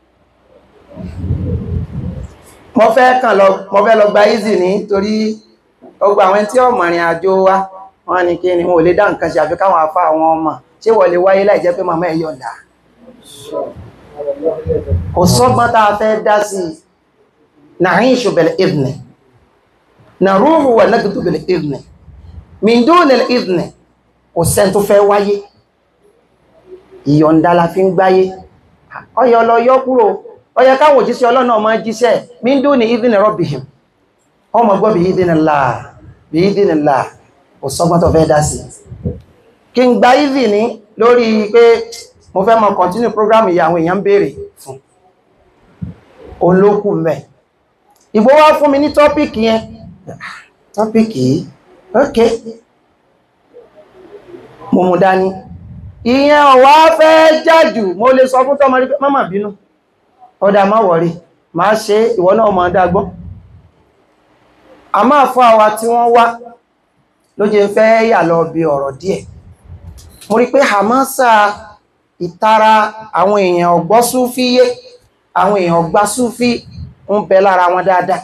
[SPEAKER 4] mo fẹ́ kàn lọ mo fẹ́ lọ gba easy ní torí ọgbà àwọn tí ọmọ ìrìn àjò wa wọ́n ní kí ni wọ́n lè dá nǹkan ṣe àfi káwọn afá àwọn ọmọ ṣé wọ́n lè wáyé láì jẹ́ pé màmá ẹ̀ yọ̀ǹda kò sọ́gbọ́n tá a fẹ́ dá sí na'ishu bil idhni naruhu wa nagdu bil idhni min duni al idhni kò sẹ́n tó fẹ́ wáyé ìyọ̀ǹda la fi ń gbáyé ọyọ lọ yọ kúrò ọyẹ káwọn òjíṣẹ́ ọlọ́nà ọmọ jíṣẹ́ min duni idhni rabbihim ọmọ gbọ́ bí idhnillah bí idhnillah kò sọ́gbọ́n tó fẹ́ dá sí kí n gba ìdí ní lórí pé mo fẹ́ mọ continue program yìí àwọn èèyàn ń béèrè fún olókù mẹ́ ìgbó wá fún mi ní tọ́pìkì yẹn tọ́pìkì yìí ok mo mú dání ìyẹn ọ̀wá fẹ́ jájù mo lè sọ fún tọ́mọ rí pé má bínú ọ̀dà má wọ̀rí má ṣe ìwọ náà mọ̀ dágbọ́ a máa fún àwa tí wọ́n wá ló jẹ́ fẹ́ yà lọ bí ọ̀rọ̀ díẹ̀ mo rí pé hamasa ìtara àwọn èèyàn ọ̀gbọ́ súfí yé àwọn èèyàn ọ̀gbá súfí ń bẹ lára wọn dáadáa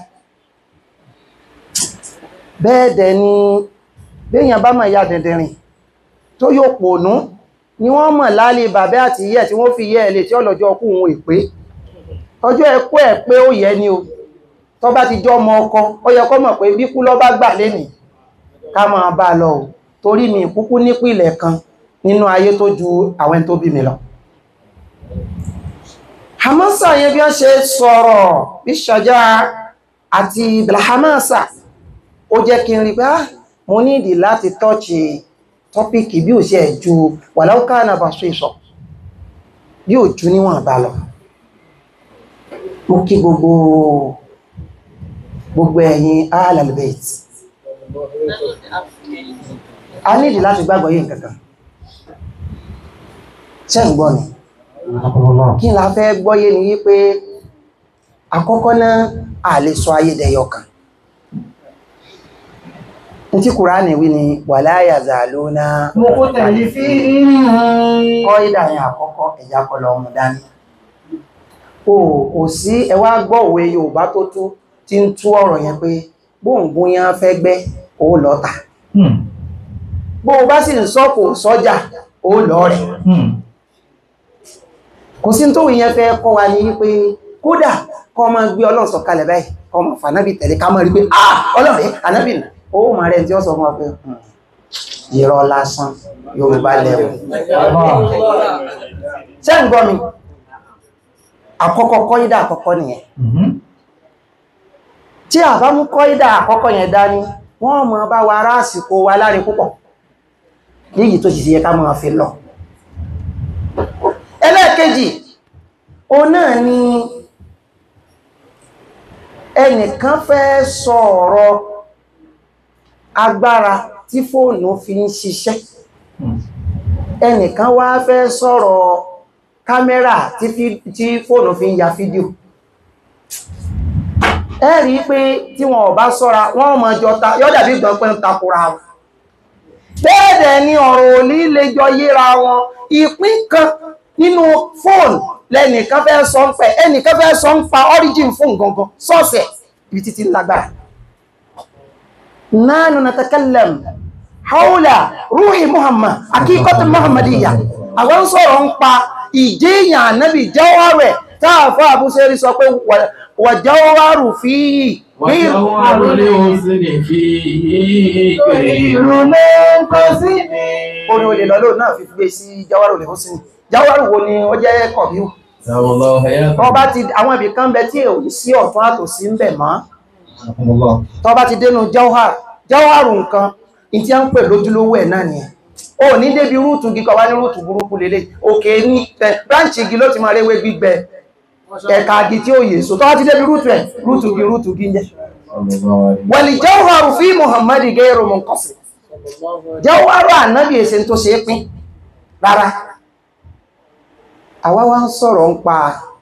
[SPEAKER 4] bẹ́ẹ̀ dẹ̀ ni béèyàn bá mọ̀ ya dẹ̀dẹ̀rìn tó yóò pònú ni wọ́n mọ̀ lálẹ́ bàbẹ́ àti yẹ́ tí wọ́n fi yẹ́ ẹ̀lẹ́ tí ọlọ́jọ́ ọkú òun ìpé ọjọ́ ẹkú ẹ̀ pé ó yẹ ni o tó bá ti jọ ọmọ ọkọ ó yẹ kó mọ̀ pé bíkú lọ bá gbà lénìí ká máa bá lọ o torí mi kúkú nípìlẹ̀ kan nínú ayé tó ju àwọn tó bí mi lọ hamasa yẹn bí wọ́n ṣe sọ̀rọ̀ bí ṣàjá àti bilhamasa ó jẹ́ kí n rí pé ah mo ní ìdí láti tọ́ọ̀chì tọ́pìkì bí ò ṣe ju wàláúkà náà bá ṣe ìṣọ̀ bí ò ju níwọ̀n bá lọ mo kí gbogbo gbogbo ẹ̀yin alalbeit a ní ìdí láti gbàgbọ́ yìí nǹkankan ṣe ń gbọ́ ni kí la fẹ́ gbọ́yé ni wípé àkọ́kọ́ náà a lè sọ ayédẹyọ kan ní tí kùránì wí ni wala yazaluna
[SPEAKER 2] mo kó tẹ̀lé sí
[SPEAKER 4] kọ́ ìdàyìn àkọ́kọ́ ẹ̀yà kọlọ ọmọ dání o kò sí ẹwà gbọ́ òwe Yorùbá tó tú tí ń tú ọ̀rọ̀ yẹn pé bóǹgún yẹn fẹ́ gbẹ́ ó lọ́ta bó o bá sì ń sọ kò sọ́jà ó lọ rẹ̀ kò sí tó ìyẹn fẹ́ kọ́ wa ní wípé kódà kọ́ ọmọ gbé ọlọ́run sọ̀kalẹ̀ báyìí kọ́ ọmọ fànábì tẹ̀lé ká mọ́ rí pé ah ọlọ́run ẹ̀ ànábì nà ó mà rẹ̀ tí ó sọ fún ọ pé "Hmm, irọ́ lásán Yorùbá lẹ́wọ̀ ṣé ń gbọ́ mi àkọ́kọ́ kọ́ídà àkọ́kọ́ nìyẹn tí a bá mú kọ́ídà àkọ́kọ́ yẹn dání wọ́n mọ̀ bá wa ará àsìkò wa láre púpọ̀ léyìí tó sì sí yẹ ká mọ̀ fi lọ ẹlẹ́ẹ̀kejì o náà ni ẹnìkan fẹ́ sọ ọ̀rọ̀ agbára tí fóònù fi ń ṣiṣẹ́ ẹnìkan wá fẹ́ sọ̀rọ̀ kámẹ́rà tí fí- tí fóònù fi ń ya fídíò ẹ rí i pé tí wọn ò bá sọ́ra wọ́n mọ̀ jọ ta yọ́ dàbí gan pé ń takora wọn bẹ́ẹ̀dẹ̀ ni ọ̀rọ̀ òní lè jọ yíra wọn ìpín kan nínú fóònù lẹ́nìkan fẹ́ sọ ń pẹ̀ ẹnìkan fẹ́ sọ ń pa origin fún gangan sọ́ọ̀sẹ̀ ibi títí lágbára nánú natakallam haula ruhi muhammad akíkọ́tù muhammadiyya àwọn sọ̀rọ̀ ń pa ìjéyàn ànábì jawharẹ̀ táàfà àbúṣẹ́rí sọ pé wà jawharu fi
[SPEAKER 1] وجوهر الحسن فيه كريم
[SPEAKER 2] ìrùlẹ̀ kò sí ní
[SPEAKER 4] orin olè lọ́lọ́ náà fi gbé sí jawharu lè húsìn jawharu wo ni ó jẹ́ kọ̀bíù
[SPEAKER 1] سلام الله حياته
[SPEAKER 4] tọ́ bá ti àwọn ibì kan bẹ tí ò ní sí ọ̀tún àtòsí ń bẹ̀ mọ́
[SPEAKER 1] رحمه الله
[SPEAKER 4] tọ́ bá ti dénú jawhar jawharu nǹkan in tí a ń pè lójúlówó ẹ̀ náà nìyẹn o ní débi rúùtù gíkọ wá ní rúùtù burúkú lélẹ̀ òkè ní ẹ̀ bráǹchì igi ló ti máa réwé gbígbẹ ẹ̀ka igi tí ó yè so tọ́ bá ti débi rúùtù ẹ̀ rúùtù gi rúùtù gi ń jẹ́
[SPEAKER 1] صلى الله عليه
[SPEAKER 4] wàlì jawharu fi muhammadi gairu munqasim jawharu ànábì èsè tó ṣe é pín rárá àwa wá ń sọ̀rọ̀ ń pa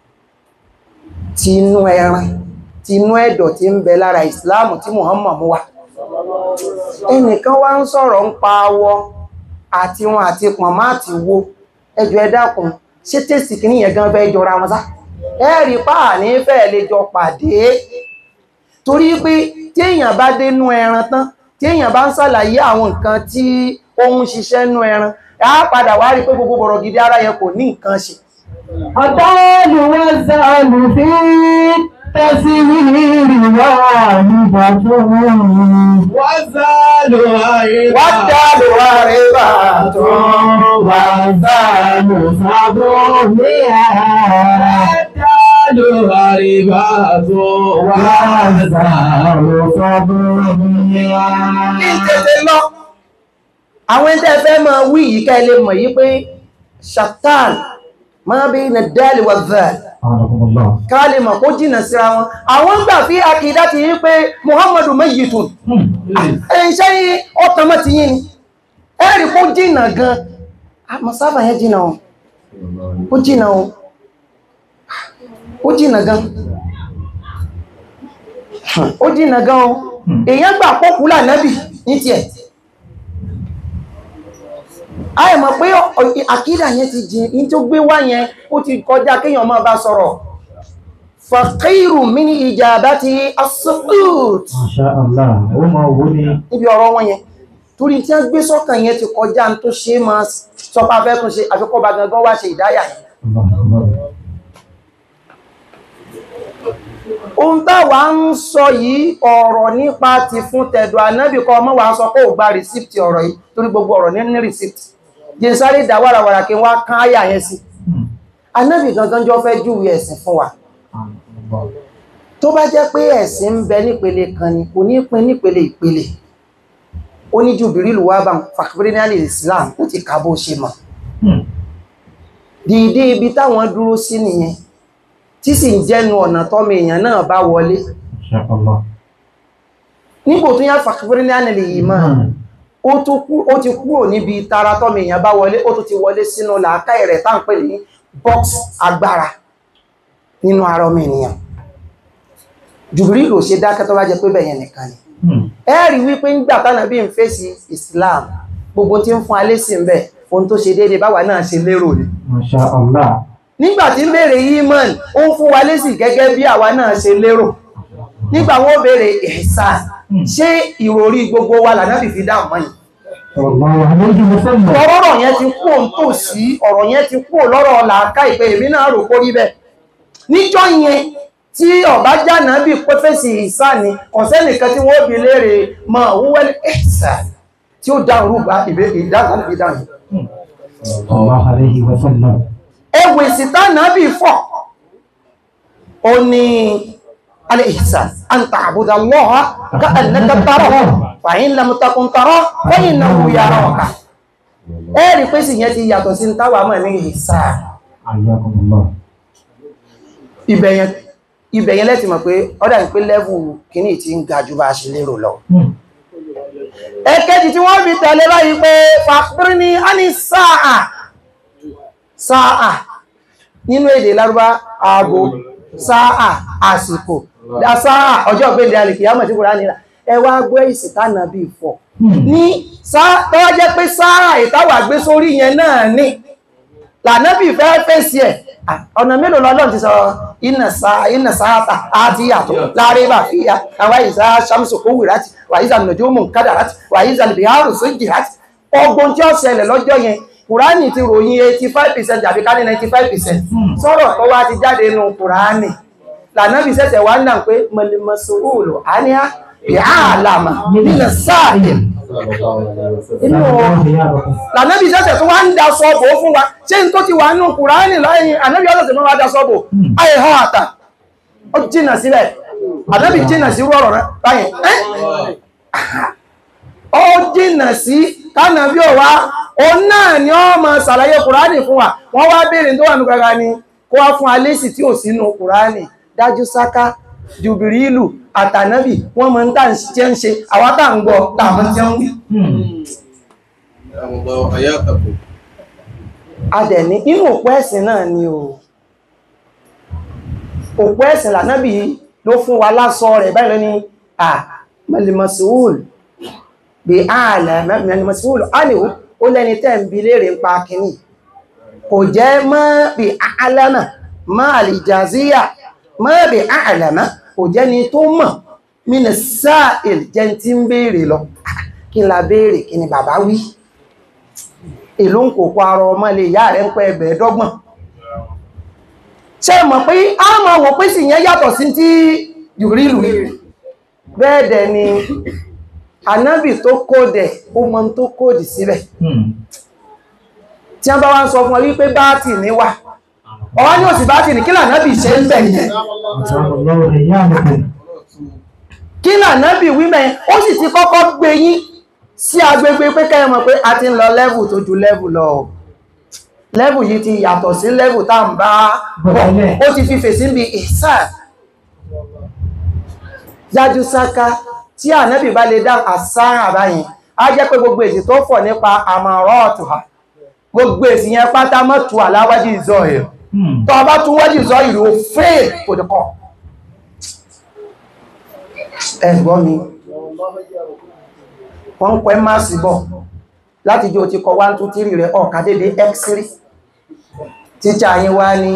[SPEAKER 4] tinú ẹran tinú ẹ̀dọ̀ tí ń bẹ lára ìsìláàmù tí muhammad mú wá ẹnìkan wá ń sọ̀rọ̀ ń pa awọ àti wọn àti pọ̀nmá àti wo ẹjọ́ ẹ dákun ṣé tèsì kìíní yẹn gan fẹ́ jọra wọn sá ẹ̀rí páà ní fẹ́ẹ̀ lè jọ pàdé torí pé tí èèyàn bá dénú ẹran tán tí èèyàn bá ń ṣàlàyé àwọn nǹkan tí ó ń ṣiṣẹ́ nú ẹran á padà wá rí pé gbogbo bọ̀rọ̀ gidi ara yẹn kò ní nǹkan ṣe
[SPEAKER 2] ọ̀dọ́lù wọn zàlù fi tẹ́síwìrì wà nígbà tó wọ́n
[SPEAKER 1] وزال
[SPEAKER 4] wá dá lò wá rí bá tó
[SPEAKER 2] wà zàlù sábò ní àárá
[SPEAKER 1] وزال غريبات
[SPEAKER 2] wà zàlù sábò ní àárá.
[SPEAKER 4] kí n tètè lọ àwọn ẹ̀ńtẹ́ fẹ́ máa wí yìí ká ẹ lè mọ̀ yí pé shatan máa bí na dáàlì wà dáàlì ká lè mọ̀ kó jìnà síra wọn àwọn gbà fi akìdá ti yí pé muhammadu mayyitun ẹ̀yìn sẹ́yìn ọ̀tọ̀mọ́ ti yín ni ẹ̀rì kó jìnà gan masáfà yẹn jìnà o ó jìnà o ó jìnà gan ó jìnà gan o èyàn gbà pọ́kúlà nẹ́bì ní tiẹ̀ àìmọ̀ pé ọ̀- àkídà yẹn ti jìn ní tó gbé wá yẹn ó ti kọjá kéèyàn máa bá sọ̀rọ̀ fàkírù mí ní ìjàbá ti asukut
[SPEAKER 2] Masha Allah, ó máa wó ní
[SPEAKER 4] níbi ọ̀rọ̀ wọn yẹn torí tí wọ́n gbé sọ́kàn yẹn ti kọjá ní tó ṣe é máa sọpá fẹ́ tún ṣe àfikọ́ba gangan wá ṣe ìdáyà yẹn ohun táwa ń sọ yìí ọ̀rọ̀ nípa ti fún tẹ̀dọ̀ ànábì kọ́ ọmọ wa sọ pé ò gba rìsíptì ọ̀rọ̀ yìí torí gbogbo ọ̀rọ̀ ní ní rìsíptì jẹ́nsáré dá wàràwàrà kí wọ́n kán áyà yẹn sí ànábì gangan jọ fẹ́ júwe ẹ̀sìn fún wa tó bá jẹ́ pé ẹ̀sìn ń bẹ nípele kan ni kò ní pín nípele ìpele ó ní Jùbìrìlù wá bá fàkìbírí ní àlè Islam ó ti kà bó ṣe mọ̀ dìde ibi táwọn dúró sí nìyẹn tí sì ń jẹ́nu ọ̀nà tọ́mọ èèyàn náà bá wọlé
[SPEAKER 2] Masha Allah.
[SPEAKER 4] nígbò tó yá fàkìbírí ní àlè yìí mọ́ ó tún kú ó ti kúrò níbi tara tọ́mọ èèyàn bá wọlé ó tún ti wọlé sínú làákàyè rẹ̀ tá à ń pè ní box agbára nínú ara ọmọ ènìyàn Jùbìrìlù ò ṣe dákẹ́ tó bá jẹ́ pé bẹ̀yẹn nìkan ni ẹ rí wípé ńgbà tánà bí n fèsì Islam gbogbo tí ń fún alé sí ń bẹ̀ ohun tó ṣe déédéé báwa náà ṣe lérò ni
[SPEAKER 2] Masha Allah.
[SPEAKER 4] nígbà tí ń béèrè iman ó ń fún wa lésì gẹ́gẹ́ bí àwa náà ṣe lérò nígbà wọn ó béèrè ihsan ṣé ìròrí gbogbo wa lànà fìfì dáhùn mọ́ yìí
[SPEAKER 2] Sallallahu alayhi wa sallam.
[SPEAKER 4] ọ̀rọ̀ yẹn ti kú òun tò sí ọ̀rọ̀ yẹn ti kú lọ́rọ̀ làákà ìpè èmi náà rò kórí bẹ́ẹ̀ níjọ́ yẹn tí ọ̀bá jànà bí pẹ́fẹ́sì ihsan ni ọ̀sẹ́nìkan tí wọ́n bi léèrè mọ wúwẹ́lì ihsan tí ó dáhùn rúgbà ìdáhùn ìdáhùn
[SPEAKER 2] Sallallahu alayhi wa sallam.
[SPEAKER 4] ẹwù ìsìtá náàbì fọ́ ó ní al-ihsan an ta'buda Allaha ka'annaka tarahu fa in lam takun tarahu fa innahu yaraka ẹ̀rí pé sì yẹn ti yàtọ̀ sí táwà mọ̀ ní ihsan
[SPEAKER 2] Ayyakumullah.
[SPEAKER 4] ibẹ̀yẹn ibẹ̀yẹn lẹ́tì mọ̀ pé ọ́dà ní pé lẹ́vù kìíní tí ń ga jù bá ṣe lérò lọ èkejì tí wọ́n fi tẹ̀lé báyìí pé fàkúrí ní a ní sáà sáà nínú èdè lárúbá aago sáà àsìkò dá sáà ọjọ́ gbẹ̀dẹ̀ alìkìyàmọ̀ tí kò rá nílá ẹwà gbé ìsìtánà bí fọ́ ní tọ́wọ́ jẹ́ pé sáà ìtawà gbé sórí yẹn náà ní lànàbì fẹ́ fèsì ẹ̀ ọ̀nà mélòó lọ́lọ́n ti sọ iná sáátà àti yàtọ̀ láàrin bá fi àwọn ìsá sàmùsù kó wìráti wà ìsà nùjúmù kádàráti wà ìsà nìbíhárù sí jìráti ọgbọ́n tí ó ṣẹlẹ̀ lọ́jọ́ yẹn kùránì ti ròyìn 85% àbí ká ní 95% sọ̀rọ̀ tó wá ti jáde nù kùránì lànàbì sẹ́sẹ̀ wá náà pé mọ̀lẹ́mọ̀sọ̀rọ̀ àníyá bí àlàmà nínú sáàyẹ̀ inú lànàbì sẹ́sẹ̀ tó wá ń da sọ́bọ̀ fún wa ṣé n tó ti wà nínú kùránì lọ́yìn ànàbì ọ̀sẹ̀ mọ́ wá da sọ́bọ̀ ayé hàn àtà ó jìnà sílẹ̀ ànàbì jìnà sí rọrọ̀ rẹ̀ báyìí ó jìnà sí kánàbí ọ̀wá ó náà ni ó máa ṣàlàyé kùránì fún wa wọ́n wá béèrè tó wà ní gbàgbà ni kó wá fún alésì tí ò sínú kùránì dájú sáká jùbìrìlù àtànábì wọ́n mọ̀ ń tà ń ṣe àwọn tà ń gbọ́ tààmọ́ tí ó ń wí adẹ̀ní inú òpó ẹ̀sìn náà ni o òpó ẹ̀sìn lànábì ló fún wa lásọ rẹ̀ báyìí lọ ní à mẹ́lìmọ̀síwòl bí ààlẹ̀ mẹ́lìmọ̀síwòl ánìwò ó lẹ́ni tẹ́ ń bi léèrè ń pa kìíní kò jẹ́ mọ́ bí àálẹ́mà mọ́ àlìjàzíyà mọ́ bí àálẹ́mà kò jẹ́ ni tó mọ̀ mínú sáàìl jẹ́ tí ń béèrè lọ kí la béèrè kí ni bàbá wí èlò ń kò kọ ara ọmọ ilé ìyá rẹ̀ ń pẹ́ ẹgbẹ̀ dọ́gbọ̀n ṣe mọ̀ pé a mọ̀ wọ̀ pé sì yẹn yàtọ̀ sí tí jùrílù bẹ́ẹ̀dẹ̀ ni anábì tó kódẹ̀ ó mọ tó kódì síbẹ̀ tí a bá wá ń sọ fún ọ wípé báàtì ní wà ọwá ní òsì báàtì ní kí lànábì ṣe ń bẹ̀ yẹn kí lànábì wímẹ̀ ó sì ti kọ́kọ́ gbé yín sí agbègbè pé kẹ́yẹ mọ̀ pé a ti ń lọ lẹ́vù tó ju lẹ́vù lọ lẹ́vù yìí ti yàtọ̀ sí lẹ́vù tá ń bá bọ̀ ó ti fi fèsí bí ìsà jájú sáká tí ànábì bá lè dá àsáhà báyìí a jẹ́ pé gbogbo èsì tó fọ̀ nípa àmàrọ̀ ọ̀tùhà gbogbo èsì yẹn pátá mọ́tù aláwájú ìzọ ẹ̀ tó bá tún wájú ìzọ ìlú fèè kò dùkọ̀ ẹ̀gbọ́n mi wọ́n ń pẹ́ máa sí bọ̀ láti jẹ́ o ti kọ 1 2 3 rẹ̀ ọ̀ká dédé x3 tíṣà yín wá ní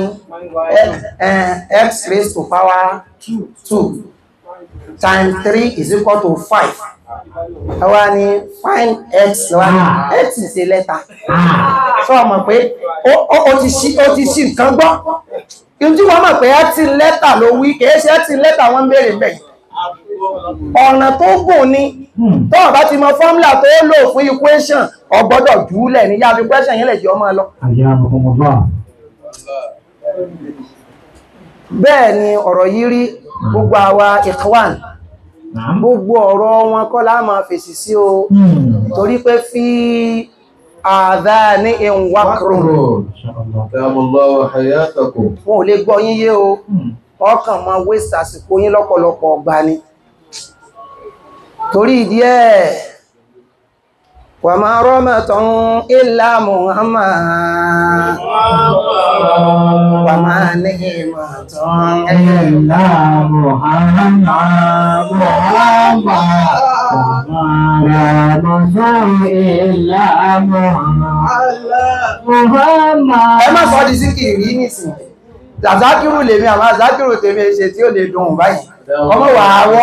[SPEAKER 4] x raised to power 2 times 3 is equal to 5 wá ní find x wá x ṣe lẹ́ta sọ ọmọ pé ó ti ṣí nǹkan gbọ́ ìjú wọ́n mọ̀ pé x lẹ́ta ló wí kìí ṣe x lẹ́ta wọ́n bèèrè bẹ̀yìn ọ̀nà tó gùn ni tó bá ti mọ fọ́mùlà tó lò fún equation ọgbọ́dọ̀ jùúlẹ̀ ní yàbí question yẹn lè jẹ́ ọmọ lọ bẹ́ẹ̀ ni ọ̀rọ̀ yìí rí gbogbo àwa ikhwan gbogbo ọ̀rọ̀ wọn kọ́ la máa fèsì sí o torí pé fi àdá ní ìwákùrùn wọn ò lè gbọ́ yín yé o ọkàn ma waste àsìkò yín lọ́pọ̀lọpọ̀ ọgbà ni torí ìdí ẹ̀ wà máa rọ́mọ̀tàn ilá Muhammad wà máa ní ìmọ̀tàn
[SPEAKER 2] Ẹ̀lá Muhammad, Muhammad, Muhammad, Ẹ̀lá Muhammad, Muhammad.
[SPEAKER 4] ẹ má sọ di síkìrí nìsìn àzákìrù lèmi àwọn àzákìrù tèmi ṣe tí ó lè dùn báyìí ọmọ wà áwọ́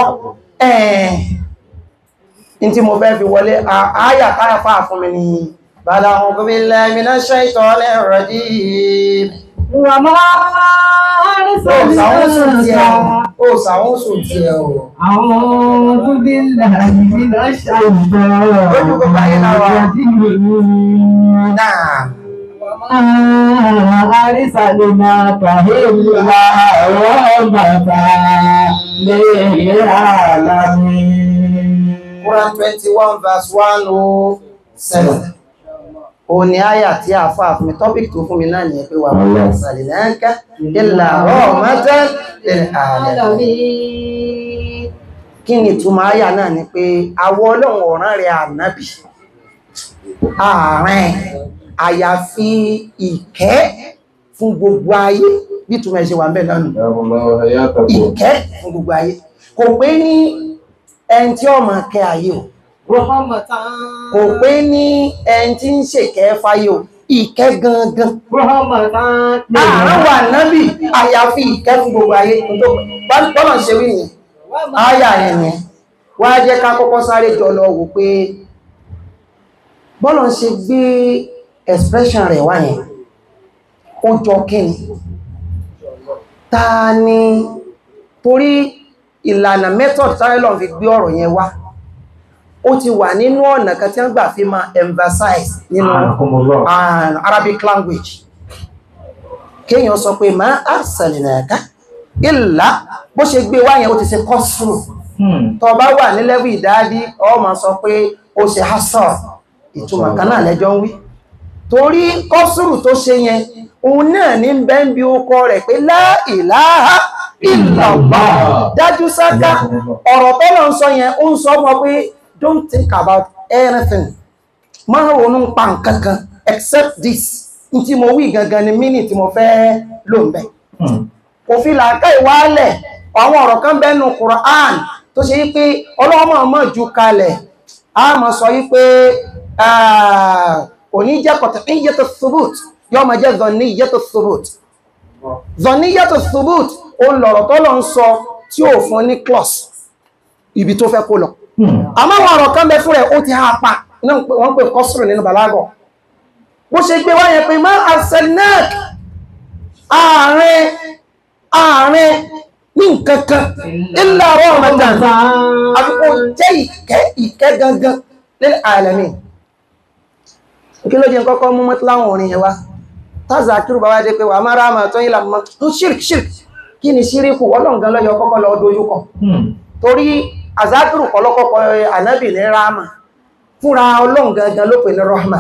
[SPEAKER 4] ẹ̀ẹ̀n tí mo fẹ́ fi wọlé àáyà táyà fáà fún mi ní bàdà ọkọ̀ bí lẹ́mìnà ṣe ìtọ́lẹ̀ rọ̀dí
[SPEAKER 2] Wà máa
[SPEAKER 4] òsàwọ́sùn tí ẹ òsàwọ́sùn tí ẹ ò
[SPEAKER 2] Àwọn tó bí láàrín nínú ṣàìbọ̀
[SPEAKER 4] Lójú gbogbo ayé náà wà. náà
[SPEAKER 2] Àrísàlùmá kàhílà wọ́n bàtà lè àlàmì.
[SPEAKER 4] Quran 21 verse 107 o ní àyà tí a fà fún mi topic tó fún mi náà nìyẹn pé wà wọ́n sàlẹ̀ náà ká ìlà rahmatan lil alamin kí ni ìtumọ̀ àyà náà ni pé àwọ ọlọ́run ọ̀ràn rẹ̀ ànábì ààrẹ àyàfi ìkẹ́ fún gbogbo ayé bí ìtumọ̀ ẹ̀ ṣe wà ń bẹ̀ lọ́nà
[SPEAKER 1] حياكم الله وحياكم
[SPEAKER 4] ìkẹ́ fún gbogbo ayé kò pé ní ẹni tí ó máa kẹ́ ayé o
[SPEAKER 2] Rahmatan.
[SPEAKER 4] kò pé ní ẹni tí ń ṣèkẹ́ fáyé o ìkẹ́ gangan
[SPEAKER 2] Rahmatan.
[SPEAKER 4] ààrùn wà nábì àyàfi ìkẹ́ fún gbogbo ayé tó bọ́nà ṣe wí nìyẹn áyà yẹn ni wá jẹ́ ká kọ́kọ́ sáré jọ lọ wò pé bọ́nà ṣe gbé expression rẹ̀ wá yẹn ó jọ kíni ta ni torí ìlànà method tyrelon fi gbé ọ̀rọ̀ yẹn wá ó ti wà nínú ọ̀nà kan tí wọ́n gbà fi máa emphasize nínú
[SPEAKER 1] حياكم الله
[SPEAKER 4] an Arabic language kéèyàn sọ pé ma arsalnaka illa bó ṣe gbé wá yẹn ó ti ṣe kọ́sùrù tó bá wà ní lẹ́wù ìdádí ọ ma sọ pé ó ṣe hasar ìtumọ̀ kan náà lẹ́jọ́ ń wí torí kọ́sùrù tó ṣe yẹn òun náà ní bẹ́ńbí ókọ rẹ̀ pé la ilaha illallah dájú sáká ọ̀rọ̀ tó lọ ń sọ yẹn ó ń sọ mọ́ pé don't think about anything máa ronú pa nǹkan kan except this n tí mo wí gangan ni mínì tí mo fẹ́ lò ń bẹ̀ kò fi làákà ìwálẹ̀ àwọn ọ̀rọ̀ kan bẹ́nu Quran tó ṣe wípé ọlọ́mọ mọ̀ ju kalẹ̀ a mọ̀ sọ wípé kò ní jẹ́ qat'iyyatu thubut yọ́ ma jẹ́ dhanniyyatu thubut dhanniyyatu thubut ó lọ̀rọ̀ tó lọ ń sọ tí ò fún ní clause ibi tó fẹ́ kó lọ àmọ́ àwọn ọ̀rọ̀ kan bẹ fún rẹ̀ ó ti ha pa náà wọ́n pè kọ́sùrù nínú bàlágọ̀ bó ṣe gbé wáyé pé má arselnak ààrẹ ààrẹ ní nǹkankan illa rahmatan àfikò jẹ́ ìkẹ́ ìkẹ́ gangan lil alamin kí ló jẹ́ kọ́kọ́ mú mọ́tíláwọn orin yẹn wá tázà kírù bá wá dé pé wà má ráàmà tó yí làmọ́ tó ṣírk ṣírk kí ni ṣíríkù ọlọ́ǹgan lọ́yọ kọ́kọ́ lọ dojúkọ torí àzákìrù pọ̀lọ́kọ́kọ́ ànábì ní ráàmà fúnra ọlọ́run gangan ló pè ní rahma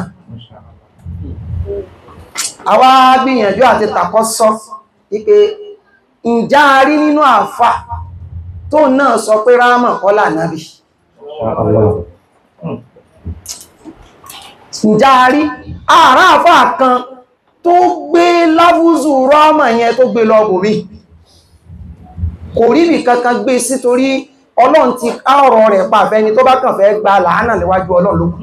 [SPEAKER 4] àwa gbìyànjú àti tàkọ́ sọ wípé ìjà rí nínú àfà tó náà sọ pé rahma kọ́lá nábì ìjà rí ààrá àfà kan tó gbé láfúzù rahma yẹn tó gbé lọ bòmí kò rí bì kankan gbé sí torí ọlọ́run ti ká ọ̀rọ̀ rẹ̀ pàfẹ́ ni tó bá kàn fẹ́ gba làánà níwájú ọlọ́run ló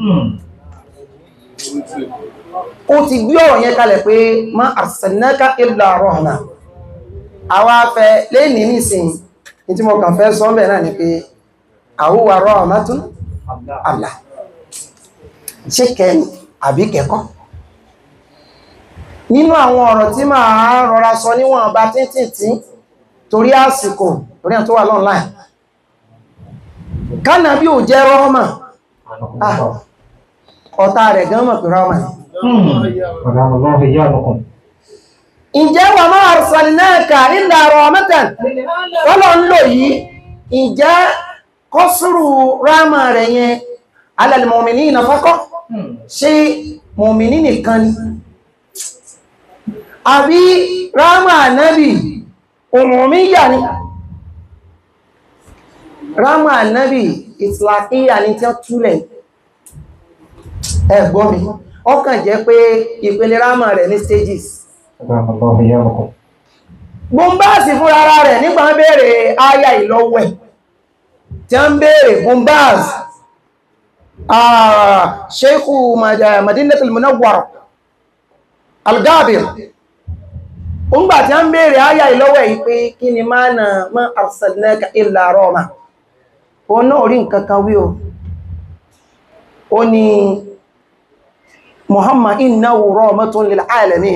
[SPEAKER 4] ó ti gbé ọ̀rọ̀ yẹn kalẹ̀ pé ma arsalnaka illa rahma àwa fẹ́ lẹ́ni nísìn ní tí mo kàn fẹ́ sọ bẹ̀ náà ni pé àwúwà rahmatun àlà ṣe kẹ́ni àbí kẹ́kọ́ nínú àwọn ọ̀rọ̀ tí máa rọra sọ níwọ̀n bá tíntìntì torí àsìkò torí àtọ́wà online kánà bí ò jẹ́ rọ́mà ọ̀tá rẹ̀ gan mọ̀ pé rọ́mà ìjẹ́ wà máa arsalnaka illa rahmatan wọ́lọ̀ ń lò yìí ìjẹ́ kọ́sùrù rámà rẹ̀ yẹn ala al-mu'minina faqat ṣe mọ̀mìnì nìkan ni àbí rámà nábì umumiyya ni rámà nábì ìtìlákíyà ní tí ó túlẹ̀ ẹgbọ́n mi ọkàn jẹ́ pé ìpele rámà rẹ̀ ní stages bombasi fún ara rẹ̀ nígbà ń bèèrè aya ìlọ́wẹ̀ tí a ń bèèrè bombas sheikhu madinatul munawwar al-gabir ńgbà tí a ń bèèrè aya ìlọ́wẹ̀ yìí pé kí ni máa na ma arsalnaka illa rahma o náà rí nǹkan kan wí o ó ní muhammad innahu rahmatun lil alamin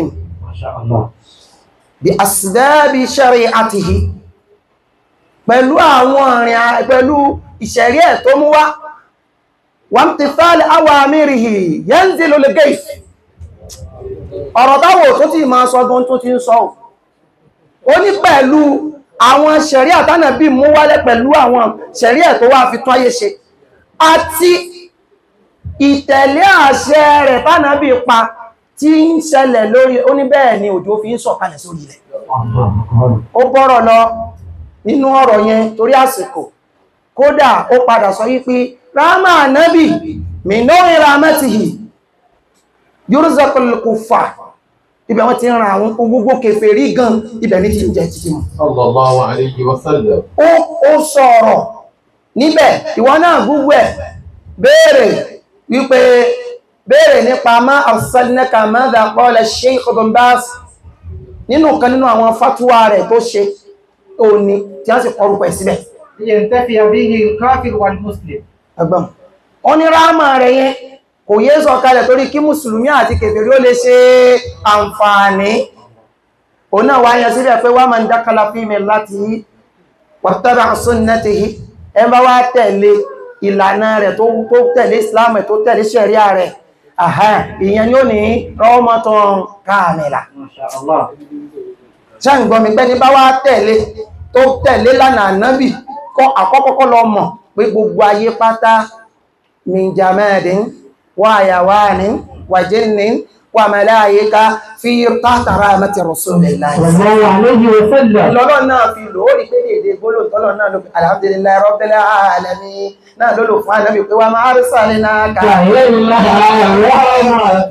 [SPEAKER 4] bí asìdábi shari'atihi pẹ̀lú àwọn ìrìn pẹ̀lú ìṣẹ̀rí ẹ̀ tó mú wá wamtithali awamirihi yanzilu al-gayth ọ̀rọ̀ táwò tó ti máa sọ gan tó ti ń sọ ó ní pẹ̀lú àwọn ṣẹ̀rí àtánà bí mú wálẹ̀ pẹ̀lú àwọn ṣẹ̀rí ẹ̀ tó wá fi tún ayé ṣe àti ìtẹ̀lé àṣẹ rẹ̀ tánà bí pa tí ń ṣẹlẹ̀ lórí ó ní bẹ́ẹ̀ ni òjò fi ń sọ̀kalẹ̀ sórí ilẹ̀ ó bọ́rọ̀ lọ nínú ọ̀rọ̀ yẹn torí àsìkò kódà ó padà sọ yí pé ráàmà nábì mìnórí rámẹ́tìhì yurzaqul kuffar ibẹ̀ wọ́n ti ń ra àwọn gbogbo kèfèrí gan ibẹ̀ ní ti ń jẹ títí mọ̀
[SPEAKER 1] sallallahu alayhi wa sallam.
[SPEAKER 4] ó ó sọ̀rọ̀ níbẹ̀ ìwọ náà gbogbo ẹ̀ béèrè wípé béèrè nípa má arsalnaka madha qala Shaykh Ibn Baz nínú kan nínú àwọn fatuwa rẹ̀ tó ṣe òní tí wọ́n sì kọrùkọ ẹ̀ síbẹ̀
[SPEAKER 2] لينتفي به الكافر والمسلم
[SPEAKER 4] ẹgbọ́n ó ní ráàmà rẹ̀ yẹn kò yé sọ kalẹ̀ torí kí mùsùlùmí àti kèfèrí ó lè ṣe àǹfààní òun náà wá yẹn síbẹ̀ pé wá máa ń dákàlà fi millatihi wattaba sunnatihi ẹ bá wá tẹ̀lé ìlànà rẹ̀ tó tó tẹ̀lé islam ẹ̀ tó tẹ̀lé ṣẹ̀ríà rẹ̀ àhá ìyẹn ni ó ní rahmatun kamila
[SPEAKER 2] ما شاء الله
[SPEAKER 4] ṣáǹgbọ́n mi gbẹ́ni bá wá tẹ̀lé tó tẹ̀lé lánàá nábì kọ́ àkọ́kọ́kọ́ lọ mọ̀ pé gbogbo ayé pátá min jamadin wa hayawanin wa jinnin wa malaika fi tahta rahmati rasulillah
[SPEAKER 2] صلى الله عليه وسلم
[SPEAKER 4] lọ́lọ́ náà fi lò ó rí pé èdè gbólò tọ́lọ̀ náà ló fi alhamdulillahi rabbil alamin náà ló lò fún ànábì pé wa ma arsalnaka
[SPEAKER 1] إلا رحمة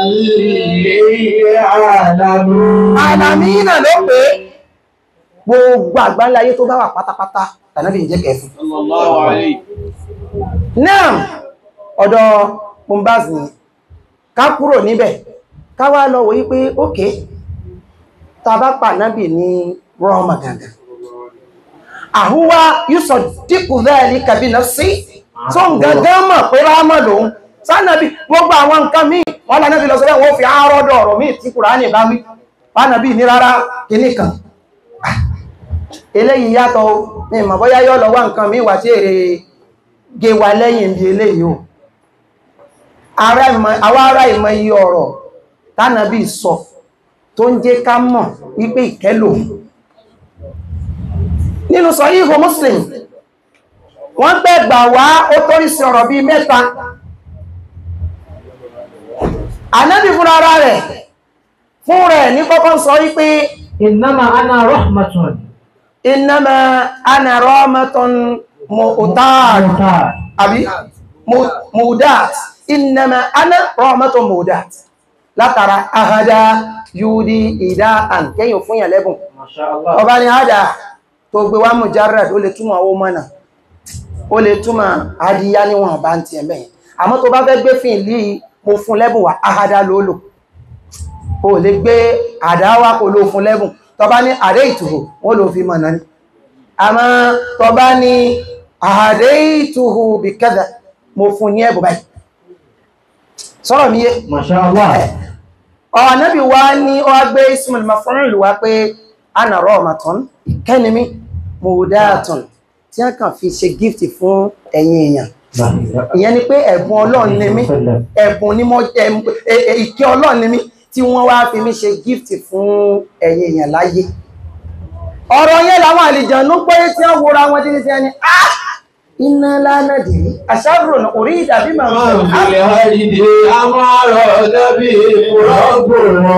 [SPEAKER 1] للعالمين
[SPEAKER 4] alamina ló pé gbogbo àgbáńláyé tó bá wà pátápátá ànábì ń jẹ́ kẹfún
[SPEAKER 1] صلى الله عليه
[SPEAKER 4] náà ọ̀dọ̀ Mumbaz ni ká kúrò níbẹ̀ ká wá lọ wòye pé ókè tàbá pànábì ní rọ́ọ̀mà gangan àhúwá yúsọ̀ dípù bẹ́ẹ̀ ní kàbínà sí tó ń gangan mọ̀ pé rámà lòun sánàbí gbogbo àwọn nǹkan míì wọ́n lánàbí lọ sọ́rọ̀ wọ́n fi àárọ́dọ̀ ọ̀rọ̀ míì tí Kùránì bá wí pánàbí ní rárá kìíní kan Ah, eléyìí yàtọ̀ o, mi mọ̀ bóyá yọ́ lọ wá nǹkan míì wà tí èrè gé wa lẹ́yìn bí eléyìí o Ará ìmọ̀- àwọn ará ìmọ̀ iye ọ̀rọ̀ tánàbí sọ tó ń jẹ́ ká mọ̀ wípé ìkẹ́lò nínú Sahihu Muslim wọ́n gbẹ̀gbà wá ó torí sí ọ̀rọ̀ bí mẹ́ta Ànábì fún ara rẹ̀ fún rẹ̀ ní kọ́kọ́ sọ wípé
[SPEAKER 2] إنما أنا رحمة
[SPEAKER 4] innama ana rahmatun mu'tad
[SPEAKER 2] مهتاد
[SPEAKER 4] àbí mu- mudat innama ana rahmatun mudat látara ahada yúdí ìdá àn kẹ́yìn fún yàn lẹ́bùn
[SPEAKER 2] ما شاء الله
[SPEAKER 4] ọba ni hada tó gbé wá mujarrad ó lè túmọ̀ owó mọ́nà ó lè túmọ̀ adìyá níwọ̀n bá ń tiẹ̀ mẹ́yìn àmọ́ tó bá fẹ́ gbé fún ìlú yìí mo fún lẹ́bùn wá ahada ló lò ó lè gbé àdáwà kò ló fún lẹ́bùn tó bá ní àdé ìtùhù wọ́n ló fi mọ̀nà ní àmọ́ tó bá ní àdé ìtùhù bí kẹ́dà mo fún ní ẹ̀bùn báyìí sọ́rọ̀ mi yé
[SPEAKER 2] ما شاء الله
[SPEAKER 4] ọ̀nàbí wá ní ó wá gbé ismail mafọ́nrìn wá pé ana rahmatun kẹ́nimi mudatun tí a kàn fi ṣe gift fún ẹ̀yin èèyàn ìyẹn ni pé ẹ̀bùn ọlọ́run ni mí ẹ̀bùn ni mo ẹm- ẹ- ẹ- ìkẹ́ ọlọ́run ni mí tí wọ́n wá fi mí ṣe gift fún ẹ̀yin èèyàn láyé ọ̀rọ̀ yẹn làwọn àlìjànú pé tí wọ́n wora wọn títí tí wọ́n ní ah iná lánàdì àṣàrò orí ìdàbí màmá
[SPEAKER 1] في الهدي أمر نبي رب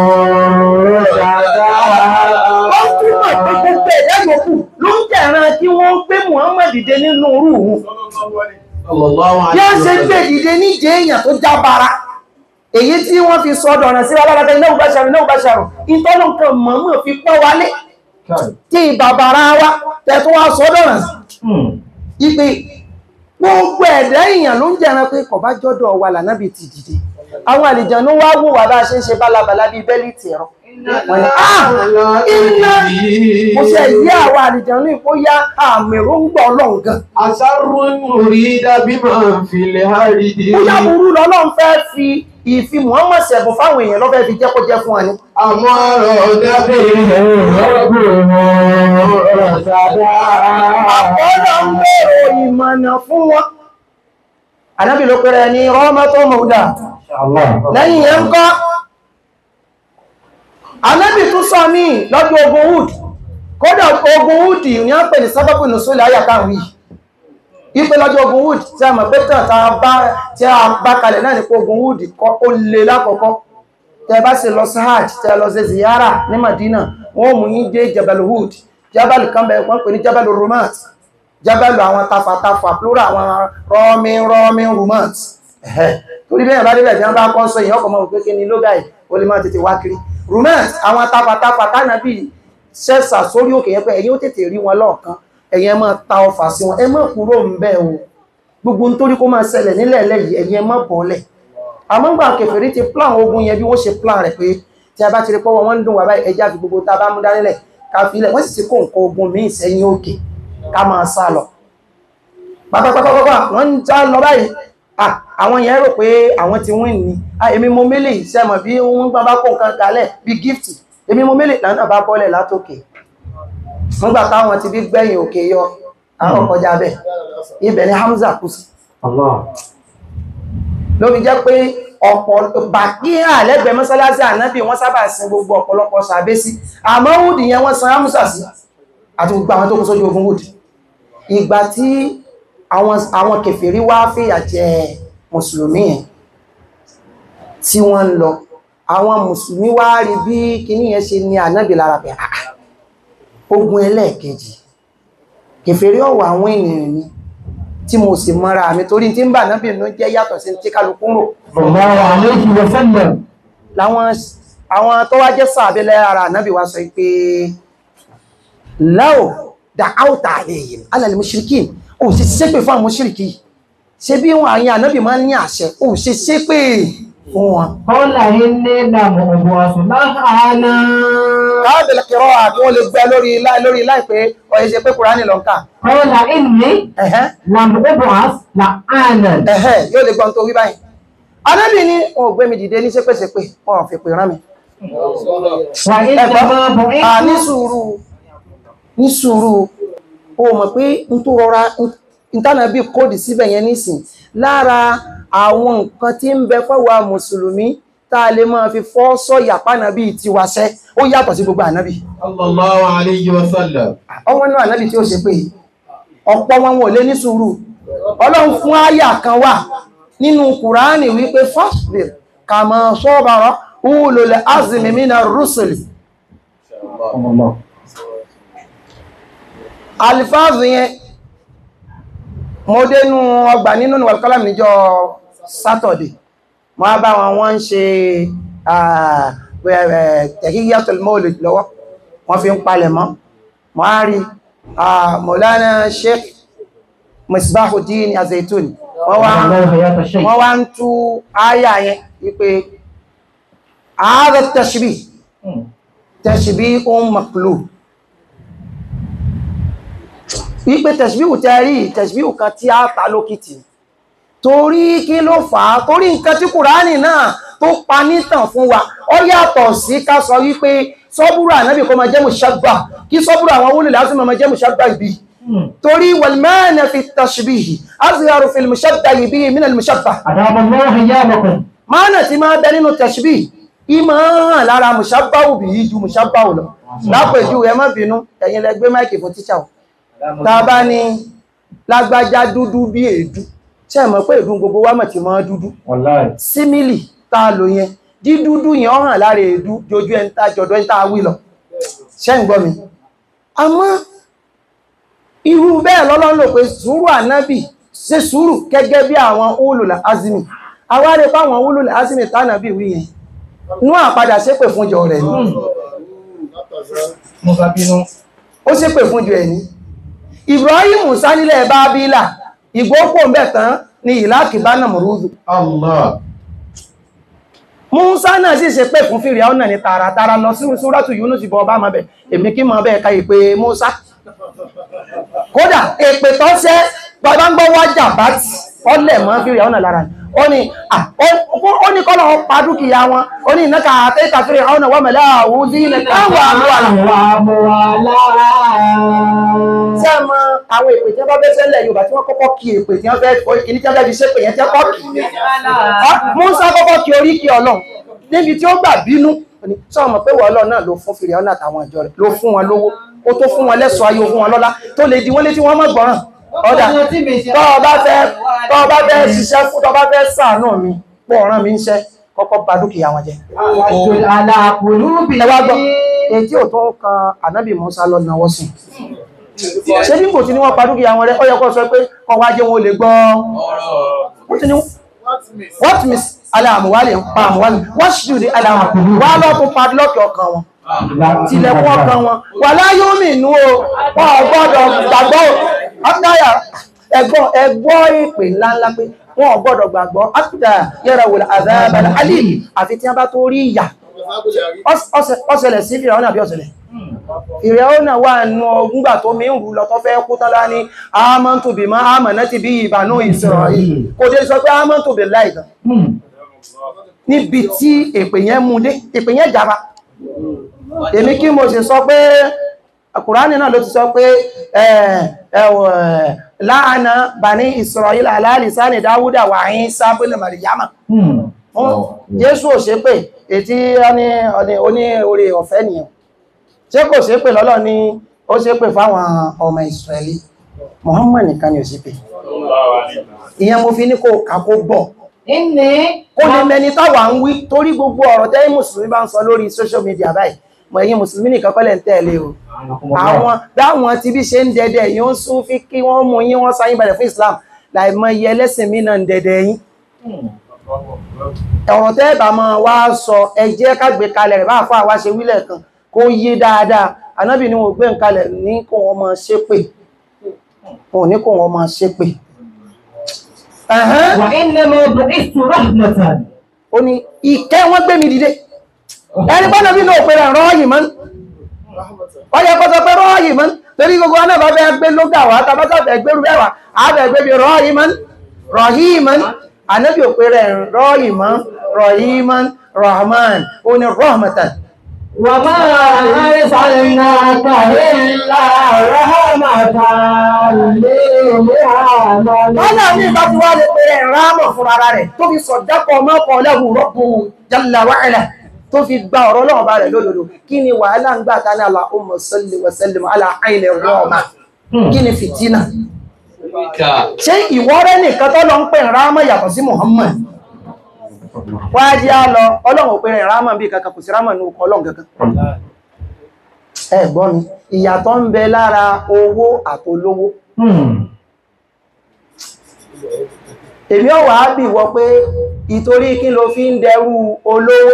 [SPEAKER 4] Ó túmọ̀ pé gbogbo ẹ̀dá yòókù ló ń jẹ̀ran kí wọ́n gbé Muhammad dìde nínú orú òun.
[SPEAKER 1] صلى الله
[SPEAKER 4] Bí
[SPEAKER 1] عليه
[SPEAKER 4] wọ́n ṣe gbé
[SPEAKER 1] وسلم
[SPEAKER 4] dìde níjẹ́ èèyàn tó jábára. Èyí tí wọ́n fi sọ ọ̀dọ̀ràn sí alárakẹ́ iná ìbáṣàrù iná ìbáṣàrù. Ìtọ́nù kan mọ̀mọ́ fi pọ́n wálé. Tí bàbára wa tẹ̀ tó wá sọ ọ̀dọ̀ràn sí. Ipe gbogbo ẹ̀dá èèyàn ló ń jẹ̀ran pé kò bá jọ́dọ̀ wa lànàbì ti dìde. Àwọn àlìjànú wá wò wà bá a ṣe ń ṣe bálabàlá bíi bẹ́líìtì ẹ̀rọ. Wọ́n ní, "Ah! Iná mo ṣe yí àwọn àlìjànú ìkó yá àmì róńgbà ọlọ́run gan.
[SPEAKER 1] أسر أريد بمن في الهدي
[SPEAKER 4] Bóyá burú lọ́lọ́run fẹ́ fi ìfi Muhammad ṣẹ̀bùn fáwọn èèyàn lọ́fẹ́ fi jẹ́ kó jẹ́ fún wa ni.
[SPEAKER 1] أمر نبي رب
[SPEAKER 4] Àkọ́lọ́ ń bèèrè ìmọ̀nà fún wọn. Ànábì ló pẹ̀rẹ̀ ní Rahmatun Mawda. Lẹ́yìn yẹn ń kọ́. Ànábì tún sọ mí lọ́dún ogun Wood. Kódà ogun Wood ní a pè ní sábàbù nùsùlẹ̀ ayàkáwì. Ipe lọ́jọ́ ogun Wood tí a mọ̀ pé tàn tá a bá tí a bá kalẹ̀ náà ní pé ogun Wood kọ́ ó le lákọ̀ọ́kọ́. Tẹ bá sì lọ sí Hajj, tẹ lọ sí Ziyara ní Madina, wọ́n mú yín dé Jabal Wood. Jabal kan bẹ̀ wọ́n pè ní Jabal Rumat. jábẹ́lù àwọn tafàtafà plural àwọn rọ́ọ̀mí rọ́ọ̀mí rumors ẹ̀hẹ́ torí bẹ́ẹ̀ bá débẹ̀ tí wọ́n bá kọ́ sọ èèyàn ọkọ̀ mọ́ pé kí ni lóga yìí ó lè máa tètè wá kiri rumors àwọn tafàtafà tánàbí ṣẹ́sà sórí òkè yẹn pé ẹ̀yin ó tètè rí wọn lọ́ọ̀kan ẹ̀yin ẹ máa ta ọfà sí wọn ẹ má kúrò ń bẹ̀ o gbogbo nítorí kó máa ṣẹlẹ̀ nílẹ̀ lẹ́yìn ẹ̀yin ẹ má bọ́ọ̀lẹ̀ àmọ́ gbà kèfèrí ti plan ogun yẹn bí wọ́n ṣe plan rẹ̀ pé tí a bá ti rí pọ́wọ́ wọ́n ń dùn wà báyìí ẹjá fi gbogbo tá a bá mú dánilẹ̀ ká fi ilẹ̀ wọ́n sì ti kó nǹkan ogun míì sẹ́yìn òkè ká máa sá lọ pápápápápá wọ́n ń já lọ báyìí ah àwọn yẹn rò pé àwọn ti win ni ah èmi mo mélè sẹ́mọ̀ bí wọ́n gbà bá kó nǹkan kalẹ̀ bí gift èmi mo mélè lánàá bá bọ́lẹ̀ látòkè wọ́n gbà táwọn ti bí gbẹ̀yìn òkè yọ àwọn kọjá bẹ́ẹ̀ ibẹ̀ ni Hamza kú sí ló fi jẹ́ pé ọ̀pọ̀ bàkíhà lẹ́gbẹ̀ẹ́ mọ́sálásí ànábì wọ́n sábà sin gbogbo ọ̀pọ̀lọpọ̀ sàbẹ́ sí àmọ́ wùdí yẹn wọ́n san ámúsà sí àti gbogbo àwọn tó kún sójú ogun wùdí ìgbà tí àwọn àwọn kèfèrí wá fìyà jẹ mùsùlùmí yẹn tí wọ́n ń lọ àwọn mùsùlùmí wá rí bí kíní yẹn ṣe ní ànábì lára pé àà ogun ẹlẹ́ẹ̀kejì kèfèrí ọ̀wọ̀ àwọn ènìyàn ni tí mo sì mọ́ra mi torí tí ń bà náà bìnú jẹ́ yàtọ̀ sí tí kálukú ń rò
[SPEAKER 2] Sallallahu alayhi wa sallam.
[SPEAKER 4] láwọn àwọn tó wá jẹ́ sàbílẹ̀ ara náàbí wá sọ pé láò dá áùtà àlèyìn alàlè mùṣírikí ò ṣe ṣépè fún àwọn mùṣírikí ṣe bí wọn àyìn ànábì máa ń ní àṣẹ ò ṣe ṣépè fún wọn
[SPEAKER 2] Qala inni lam ub'ath lahana.
[SPEAKER 4] káàbẹ̀lẹ̀ kẹrọ àti wọ́n lè gbẹ lórí láì lórí láìpẹ́ ọ̀yẹ́ ṣe pé kùránì lọ ń kà
[SPEAKER 2] Qala inni
[SPEAKER 4] ẹ̀hẹ́
[SPEAKER 2] lam ub'ath lahana.
[SPEAKER 4] ẹ̀hẹ́ yóò lè gbọ́n tó wí báyìí anábì ní wọn ò gbé mi dìde ní ṣépèṣépè wọn ò fi pè rán mi
[SPEAKER 2] Wa innama
[SPEAKER 4] ẹ̀gbọ́n à ní
[SPEAKER 2] bu'ithtu
[SPEAKER 4] sùúrù ní sùúrù o mọ̀ pé n tó rọra ìtànàbí kóòdì síbẹ̀ yẹn nísìn lára àwọn nǹkan tí ń bẹ fọ́wà mùsùlùmí tá a lè máa fi fọ́ sọ́yà pánàbí tiwaṣẹ́ ó yàtọ̀ sí gbogbo ànábì
[SPEAKER 1] sallallahu alayhi wa sallam
[SPEAKER 4] ọwọ́n náà ànábì tí ó ṣe pé ọ̀pọ̀ wọn wò lé ní sùúrù ọlọ́run fún àyà kan wà nínú kùránì wípé fasbir kama sabara ulul azmi minar rusuli alifáàzù yẹn mo dénú ọgbà nínú wàlúkọ́lámù níjọ́ sátọ̀dẹ̀ mo á bá wọn wọ́n ń ṣe tẹ̀kíyàtọ̀ mọ́ọ̀lì lọ́wọ́ wọ́n fi ń palẹ̀ mọ́ mo á rí Maulana Sheikh Misbahuddin Azaituni wọ́n wá
[SPEAKER 2] Allahu hayata shaykh.
[SPEAKER 4] wọ́n wá ń tú áyà yẹn wípé ààrẹ tashbih tashbihun maqlub wípé tẹ̀síbíhù tẹ́rí tẹ̀síbíhù kan tí a ta lókìtì torí kí ló fà á torí nǹkan tí kùránì náà tó pa nítàn fún wa ó yàtọ̀ sí ká sọ wípé sọ́búrú ànábì kó máa jẹ́ mùsàgbà kí sọ́búrú àwọn wúlò láti máa jẹ́ mùsàgbà ibi torí wàlmẹ́ẹ̀nà fi tẹ̀síbíhì azharu fil mùsàgbà ibi min al mùsàgbà
[SPEAKER 2] Adama Allahu hayyakum.
[SPEAKER 4] máànà tí máa bẹ nínú tẹ̀síbí ìmọ̀ hàn lára mùsàgbà òbí yìí ju mùsàgbà ò lọ lápèjú ẹ má bínú ẹ̀yin lẹ gbé máìkì fún tíṣà o tá a bá ní lágbájá dúdú bí èédú ṣe mọ̀ pé èédú gbogbo wa mọ̀ tí mọ́ dúdú
[SPEAKER 2] Wallahi.
[SPEAKER 4] símìlì tá a lò yẹn dídúdú yẹn ó hàn lára èédú jojú ẹni tá jọ̀dọ̀ ẹni tá a wí lọ ṣe ń gbọ́ mi àmọ́ irú bẹ́ẹ̀ lọ́lọ́run lò pé sùúrù ànábì ṣe sùúrù gẹ́gẹ́ bí àwọn ulul azmi awárí fáwọn ulul azmi tánàbì wí yẹn nú àpadà ṣépè fún jọ rẹ̀ ni
[SPEAKER 2] Mo bá bínú.
[SPEAKER 4] ó ṣépè fún jọ ẹ̀ ní Ibrahim Musa nílẹ̀ Bábílà ìgbókò mẹ́ tán ni ìlàkì bá nà mọ̀rúdù
[SPEAKER 1] Allah
[SPEAKER 4] Musa náà sì ṣe pé fún fìrì ọ̀nà ní tààràtàrà lọ sí Súrátù Yúnúsì bọ́ bá máa bẹ̀ èmi kí mọ̀ bẹ́ẹ̀ ka ìpè Musa kódà èpè tó ṣẹ́ bàbá ń gbọ́ wájà bá ti ọlẹ̀ mọ́ fìrì ọ̀nà lára ni. ó ní ah, ó- ó ní kọ́lọ̀ pa dúkìá wọn ó ní ìnáka àtẹ́ta fìrì ọ̀nà wọ́n mẹ́lẹ́ àwùjí ilẹ̀ táwọn àlọ́ àlọ́ tí a mọ àwọn èpè tí wọ́n bá fẹ́ sẹ́lẹ̀ Yorùbá tí wọ́n kọ́kọ́ kí èpè tí wọ́n fẹ́ kìíní tí wọ́n fẹ́ fi ṣépè yẹn tí wọ́n kọ́ kì í Musa kọ́kọ́ kí orí kí Ọlọ́run níbi tí ó gbà bínú ní sọ mọ̀ pé wọ́n Ọlọ́run náà ló fún fìrì ọ̀nà àtàwọn ìjọ rẹ̀ ló fún wọn lówó ó tó fún wọn lẹ́sọ̀ ayé ó fún wọn lọ́lá tó lè di wọ́n létí wọ́n mọ̀ gbọ́ràn ọ̀dà tọ́ ọ bá fẹ́ tọ́ ọ bá fẹ́ ṣiṣẹ́ fún tọ́ ọ bá fẹ́ ṣàánú mi pọ̀ ọ̀ràn mi ń ṣẹ́ kọ́kọ́ bà dúkìá wọn jẹ́ ẹ wá gbọ́ etí ò tó kan ànábì Musa lọ náwó sí ṣé bí kò tí ní wọ́n pa dúkìá wọn rẹ̀ ó yẹ kó sọ pé kọ́ wá jẹ́ wọn ò lè gbọ́ wọ́n ti ní what miss aláàmúwálẹ̀ ń pa àmúwálẹ̀ wọ́n ṣì ní aláàmú wá lọ́tún padlock ọkàn wọn tilẹ̀kùn ọkàn wọn wà láyé omi inú o wọn ò gbọ́dọ̀ gbàgbọ́ ọ́dáyà ẹgbọ́ ẹgbọ́ ìpè ńláńlá pé wọn ò gbọ́dọ̀ gbàgbọ́ ápùdà yẹ́ra wòlá àzábàlá alì àfi tí wọ́n bá tó rí ìyà ọ̀sẹ̀lẹ̀ sí fìràwọ́n àbí ọ̀sẹ̀lẹ̀ ìrẹ̀wọ́n wà nù ọgbùngbà tó mi ń rú lọ tó fẹ́ kú tán lá ní àmọ́ntù bí máa àmọ̀ná ti bí ìbànú Ísírẹ́lì kò dé sọ pé àmọ́ntù bí láìdán níbi tí èpè yẹn mú dé èpè yẹn jàba èmi kí mo sì sọ pé Kùránì náà ló ti sọ pé láàánà bani Ísírẹ́lì ala lisani Dáwúdà wà ní sábẹ́lẹ̀ Màríyámà Jésù ò ṣe pé ètí oní orí ọ̀fẹ́ nìyàn ṣé kò ṣe pé lọ́lọ́ ni ó ṣe pé fáwọn ọmọ Ísírẹ́lì Muhammad nìkan ni ò ṣe pé ìyẹn mo fi ní kó kàkó bọ̀
[SPEAKER 2] Inni
[SPEAKER 4] kó lè mẹni táwà ń wí torí gbogbo ọ̀rọ̀ tẹ́yìn mùsùlùmí bá ń sọ lórí social media báyìí mọ̀ ẹ̀yin mùsùlùmí nìkan kọ́lẹ̀ ń tẹ̀lé o àwọn dáwọn tí bí ṣe ń dẹdẹ yìí ó ń sún fi kí wọ́n mú yín wọ́n sáyín balẹ̀ fún Islam láì mọ iye ẹlẹ́sìn mí náà ń dẹdẹ yín ọ̀rọ̀ tẹ́ bá máa wá sọ ẹ jẹ́ ká gbé kalẹ̀ rẹ̀ bá fún àwa ṣe wílẹ̀ kan kó yé dáadáa anábì ni wọ́n gbé ń kalẹ̀ ní kó wọ́n máa ṣépè wọn ò ní kó wọ́n máa ṣépè Ẹ̀hẹ́n.
[SPEAKER 2] wa innama bu'ithtu rahmatan.
[SPEAKER 4] ó ní ìkẹ́ wọ́n gbé mi dìde ẹni bọ́nà bí náà pẹ̀lẹ̀ rọ́ọ̀yì mọ́ wọ́n yẹ kọ́sọ pé rọ́ọ̀yì mọ́ torí gbogbo wọn náà bá fẹ́ gbé lóga wá tàbátà fẹ́ gbérú bẹ́wà àbẹ̀ gbé bí rọ́ọ̀yì mọ́ rọ̀hí mọ́ ànábì ò pẹ̀lẹ̀ rọ́ọ̀yì mọ́ rọ̀hí mọ́ rahman ó ní rahmatan
[SPEAKER 2] Wa ma arsalnaka illa rahmatan lil alamin.
[SPEAKER 4] Ọ̀nà mi bá ti wá lè pẹ̀lẹ̀ rámọ̀ fún ara rẹ̀ tó fi sọ̀dápọ̀ mọ́kọ̀ lẹ́hù rọ́pù jalla wa ala tó fi gba ọ̀rọ̀ lọ́wọ́ bá rẹ̀ lódodo kí ni wàhálà ń gbà ta ní Allahumma salli wa sallim ala ayni rọ́ọ̀mà kí ni fìtínà ṣé ìwọ́rẹ́ nìkan tó lọ ń pè rámọ̀ yàtọ̀ sí Muhammad wá jẹ́ á lọ ọlọ́run ò pè rẹ̀ rámọ̀ bí kankan kò sí rámọ̀ ní ọkọ̀ ọlọ́run kankan ẹ gbọ́ mi ìyàtọ̀ ń bẹ lára owó àtolówó èmi ọ̀wà á bì wọ pé ìtorí kí ló fi ń dẹrú olówó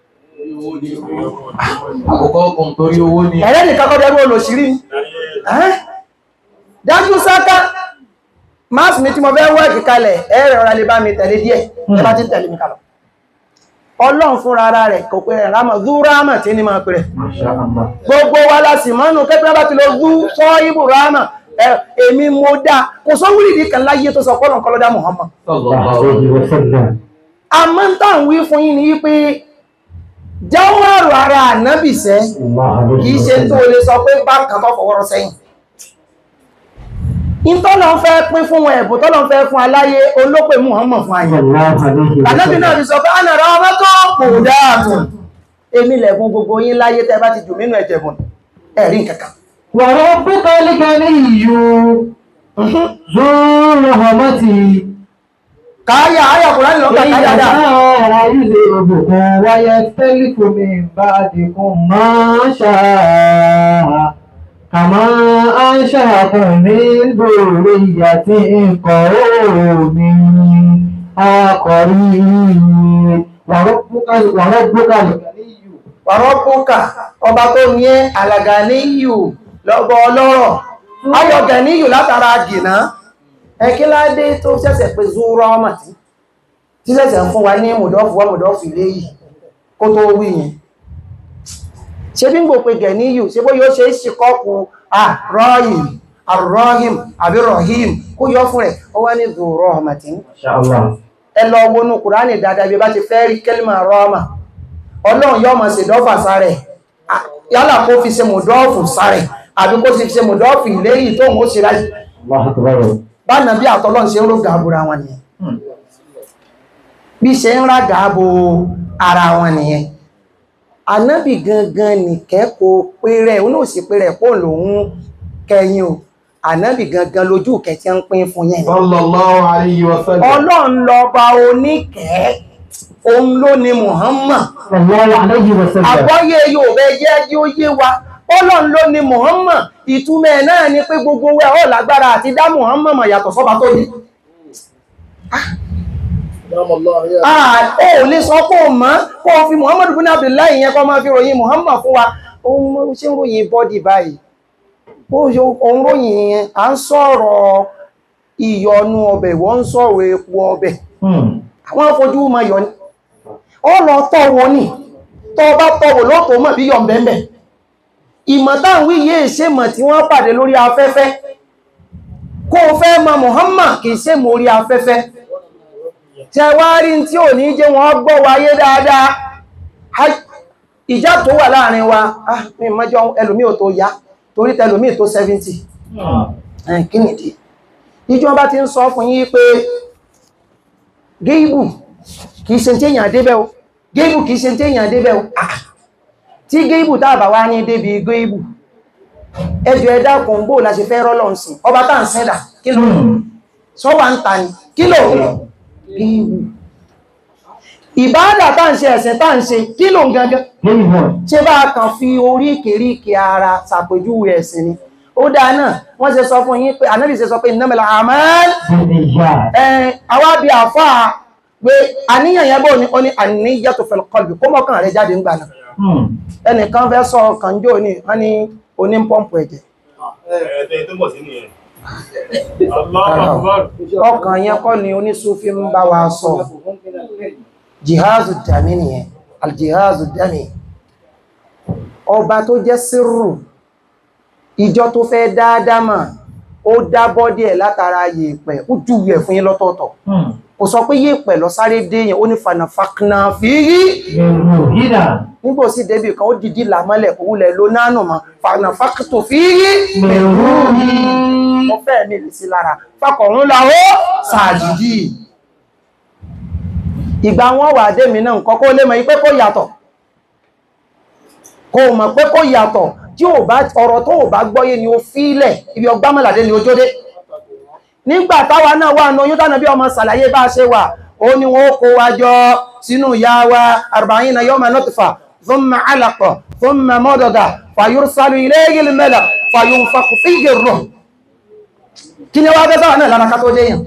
[SPEAKER 1] Àkọ́kọ́ kan torí owó ni.
[SPEAKER 4] ẹ̀rẹ́ nìkan kọ́ dẹrú olòṣìrí ni. Ẹ́? dájú sáká máàsì mi tí mo fẹ́ wọ́ẹ̀kì kalẹ̀ ẹ̀rẹ̀ ọ̀rọ̀ lè bá mi tẹ̀lé díẹ̀ ẹ bá ti tẹ̀lé mi kalọ̀ ọlọ́run fúnra ara rẹ̀ kò pé rẹ̀ rámọ̀ zú rámọ̀ tí ní máa pè rẹ̀ gbogbo wa la sì mọ́nù kẹ́kẹ́ bá ti lọ zú sọ ibù rámọ̀ ẹ, èmi mo dá kò sọ wíìdì kan láyé tó sọ pọ́lọ̀ kọlọ́dá Muhammad àmọ́ ń tàn wí fún yín ni wípé jáwárù ara ànábìsẹ́ kìí ṣe tó lè sọ pé bákan tó fọwọ́rọ́ sẹ́yìn ìtọ́lọ̀ ń fẹ́ pín fún wọn ẹ̀bùn tọ́lọ̀ ń fẹ́ fún aláyé olópè Muhammad fún ayé ànábì náà ti sọ pé a nàrà ọmọ tó pò dáàtùn èmi lẹ̀kún gbogbo yín láyé tẹ́ bá ti jù nínú ẹ̀jẹ̀bùn ẹ̀rí kankan
[SPEAKER 2] Wa rabbukal ganiyyu zu rahmati.
[SPEAKER 4] káyà ayà kùránì lọ́kà káyà dáa
[SPEAKER 2] يذهبكم ويختلف من بعدكم ما شاء كما أنشأكم من ذرية قوم آخرين وربك وربك الغني
[SPEAKER 4] wàrọ́pùkà ọba tó ní ẹ́ àlàgàníyù lọ́gbọ́ ọlọ́rọ̀ ayọ̀gàníyù látara jìnà ẹkíládé tó ṣẹ̀ṣẹ̀ pé zúrọ́ ọmọ tí tí ṣẹ̀ṣẹ̀ ń fún wa ní mùdọ́fù wọ́n mùdọ́fù ilé yìí kó tó wí yẹn ṣe bí ń gbò pé gẹ̀níyù ṣe bó yóò ṣe é ṣe kọ́kù àrọ́yìm àrọ́hìm àbí rọ̀hìm kó yọ fún rẹ̀ ó wá ní zúrọ́ ọmọ tí ẹ lọ wọnú kùránì dáadáa bí bá ti fẹ́ rí kẹ́lìmà rọ́ọ̀mà ọlọ́run yọ́ mọ̀ sí dọ́fà sáré yálà kó fi ṣe mọ̀dọ́ọ̀fù sáré àbí kó fi ṣe mọ̀dọ́ọ̀fù ilé yìí tó mọ́ sí ráyì bá nà bí àtọ́lọ́n ṣe ń ró gàbúra wọn nìyẹn bí ṣe ń rá gàbó ara wọn nìyẹn anábì gangan nìkẹ́kọ̀ọ́ péré òun náà sì péré pò lòun kẹyìn o anábì gangan lójú kẹtí ń pín fún yẹn
[SPEAKER 1] Sallallahu alayhi wa sallam.
[SPEAKER 4] ọlọ́run lọ́ba oníkẹ́ẹ́ òun ló ni Muhammad
[SPEAKER 2] sallallahu alayhi wa sallam
[SPEAKER 4] àgbọ́yé yóò bẹ jẹ́ jí ó yé wa ọlọ́run ló ní Muhammad ìtumọ̀ ẹ̀ náà ni pé gbogbo wẹ́ ọ̀ lágbára àti dá Muhammad mọ̀ yàtọ̀ sọ́ba tó ní Ah, ó lè sọ pé o mọ́ kó o fi Muhammad bin Abdullahi yẹn kọ́ máa fi ròyìn Muhammad fún wa ohun mọ́ ṣe ń ròyìn bọ́dì báyìí ó ṣe ohun ròyìn yẹn à ń sọ̀rọ̀ ìyọnu ọbẹ̀ wọ́n ń sọ̀rọ̀ epo ọbẹ̀ àwọn afojú ma yọ ní ọ lọ tọ́wọ́ ní tọ́ bá tọ́wọ́ lọ́tọ̀ mọ̀ bí yọ bẹ̀m̀bẹ̀ ìmọ̀ táwọn yìí ṣe mọ̀ tí wọ́n pàdé lórí afẹ́fẹ́ kó o fẹ́ mọ̀ Muhammad kìí ṣe mọ̀ orí afẹ́fẹ́ tẹ wá rí tí ò ní jẹ́ wọ́n gbọ́ wáyé dáadáa Hai, ìjà tó wà láàrin wa ah mi mọ́jọ́ ẹlòmí ò tó yá torí tẹlòmí tó 70 ẹ̀ kí nìdí ìjọba ti ń sọ fún yín pé géìbù kìí ṣe tí èyàn débẹ̀ o géìbù kìí ṣe tí èyàn débẹ̀ o ah tí géìbù tàbà wá ní débi géìbù ẹjọ́ ẹ̀dá kan bóò la ṣe fẹ́ rọ́lọ́ ǹsìn ọba tá ń sẹ́dà kí ló sọ wà ń ta ni kí ló géìbù ìbáàdà tá ń ṣe ẹ̀sìn tá ń ṣe kí ló ń gangan ṣe bá kàn fi oríkèríkè ara ṣàpèjúwe ẹ̀sìn ni ó dáa náà wọ́n ṣe sọ fún yín pé ànábì ṣe sọ pé innamal a'mal ẹ̀ẹ́n àwa bí àfáà pé àníyàn yẹn bó ní ó ní an-niyyatu fil qalbi kó mọ́kàn rẹ̀ jáde ń gbà náà ẹnìkan fẹ́ sọ ọkàn jò ní wọ́n ní oní pọ́ǹpù ẹ̀jẹ̀
[SPEAKER 5] Ẹ̀ẹ́dẹ́ tó bọ̀ sí nìyẹn. Allahu Akbar.
[SPEAKER 4] ọkàn yẹn kọ́ ni onísúfí ń bá wa sọ jihazu dami nìyẹn aljihazu dami ọba tó jẹ́ sírù ìjọ tó fẹ́ dáadáa mà ó dá bọ́dí ẹ̀ látara yèèpẹ̀ ó júwe ẹ̀ fún yín lọ́tọ̀ọ̀tọ̀ kò sọ pé yèèpẹ̀ lọ sáré dé yẹn ó ní fanafakna fírí nígbò sí débì kan ó dìdí làmọ́lẹ̀ kò wúlẹ̀ ló nánù mọ́ fanafakto fírí mo fẹ́ ní ìrísí lára fakọ̀rún láwọ́ sàájìdì ìgbà wọn wà dé mi náà nǹkan kó lè mọ̀ ipé kó yàtọ̀ kó mọ̀ pé kó yàtọ̀ tí ò bá ọ̀rọ̀ tó ò bá gbọ́yé ni ó fílẹ̀ ibi ọgbá mọ́làdé ni ó jódé nígbà táwa náà wà ní oyún tánà bí ọmọ sàlàyé bá ṣe wà ó ní wọn ó kó wa jọ sínú ìyá wa arba'ina yawma nutfa thumma alaqa thumma mudghah fayursalu ilayhi al-malak fayunfakhu fihi ar-ruh kí ni wá bẹ́ sáwà náà lára ká tó déyàn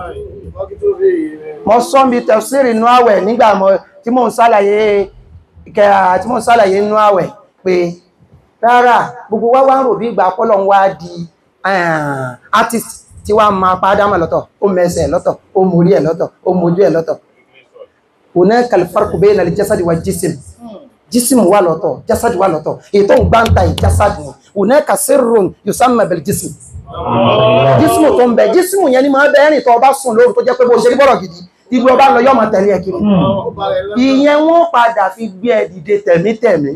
[SPEAKER 4] mọ́ sọ́nbi tafsiri inú àwẹ̀ nígbà mọ́ tí mò ń sálàyé ìkẹyà tí mò ń sálàyé inú àwẹ̀ pé rárá gbogbo wá wá ń rò bí ìgbà pọ́lọ̀ ń wá di artist tí wá máa pàdámà lọ́tọ̀ ó mẹ́sẹ̀ lọ́tọ̀ ó mórí ẹ̀ lọ́tọ̀ ó mójú ẹ̀ lọ́tọ̀ hunaka al-farqu bayna al-jasadi wa jism jism wà lọ́tọ̀ jasad wà lọ́tọ̀ ètò ń gbáǹta ìjásad ni hunaka sirrun yusamma bil jism jísmù tó ń bẹ jísmù yẹn ni máa bẹ́ẹ̀rìn tó ọba sùn lóòrùn tó jẹ́ pé bó ṣe rí bọ́rọ̀ gidi ibi ọba lọ yọ́ máa tẹ̀lé ẹkiri ìyẹn wọ́n padà fi gbé ẹ dìde tẹ̀mítẹ̀mí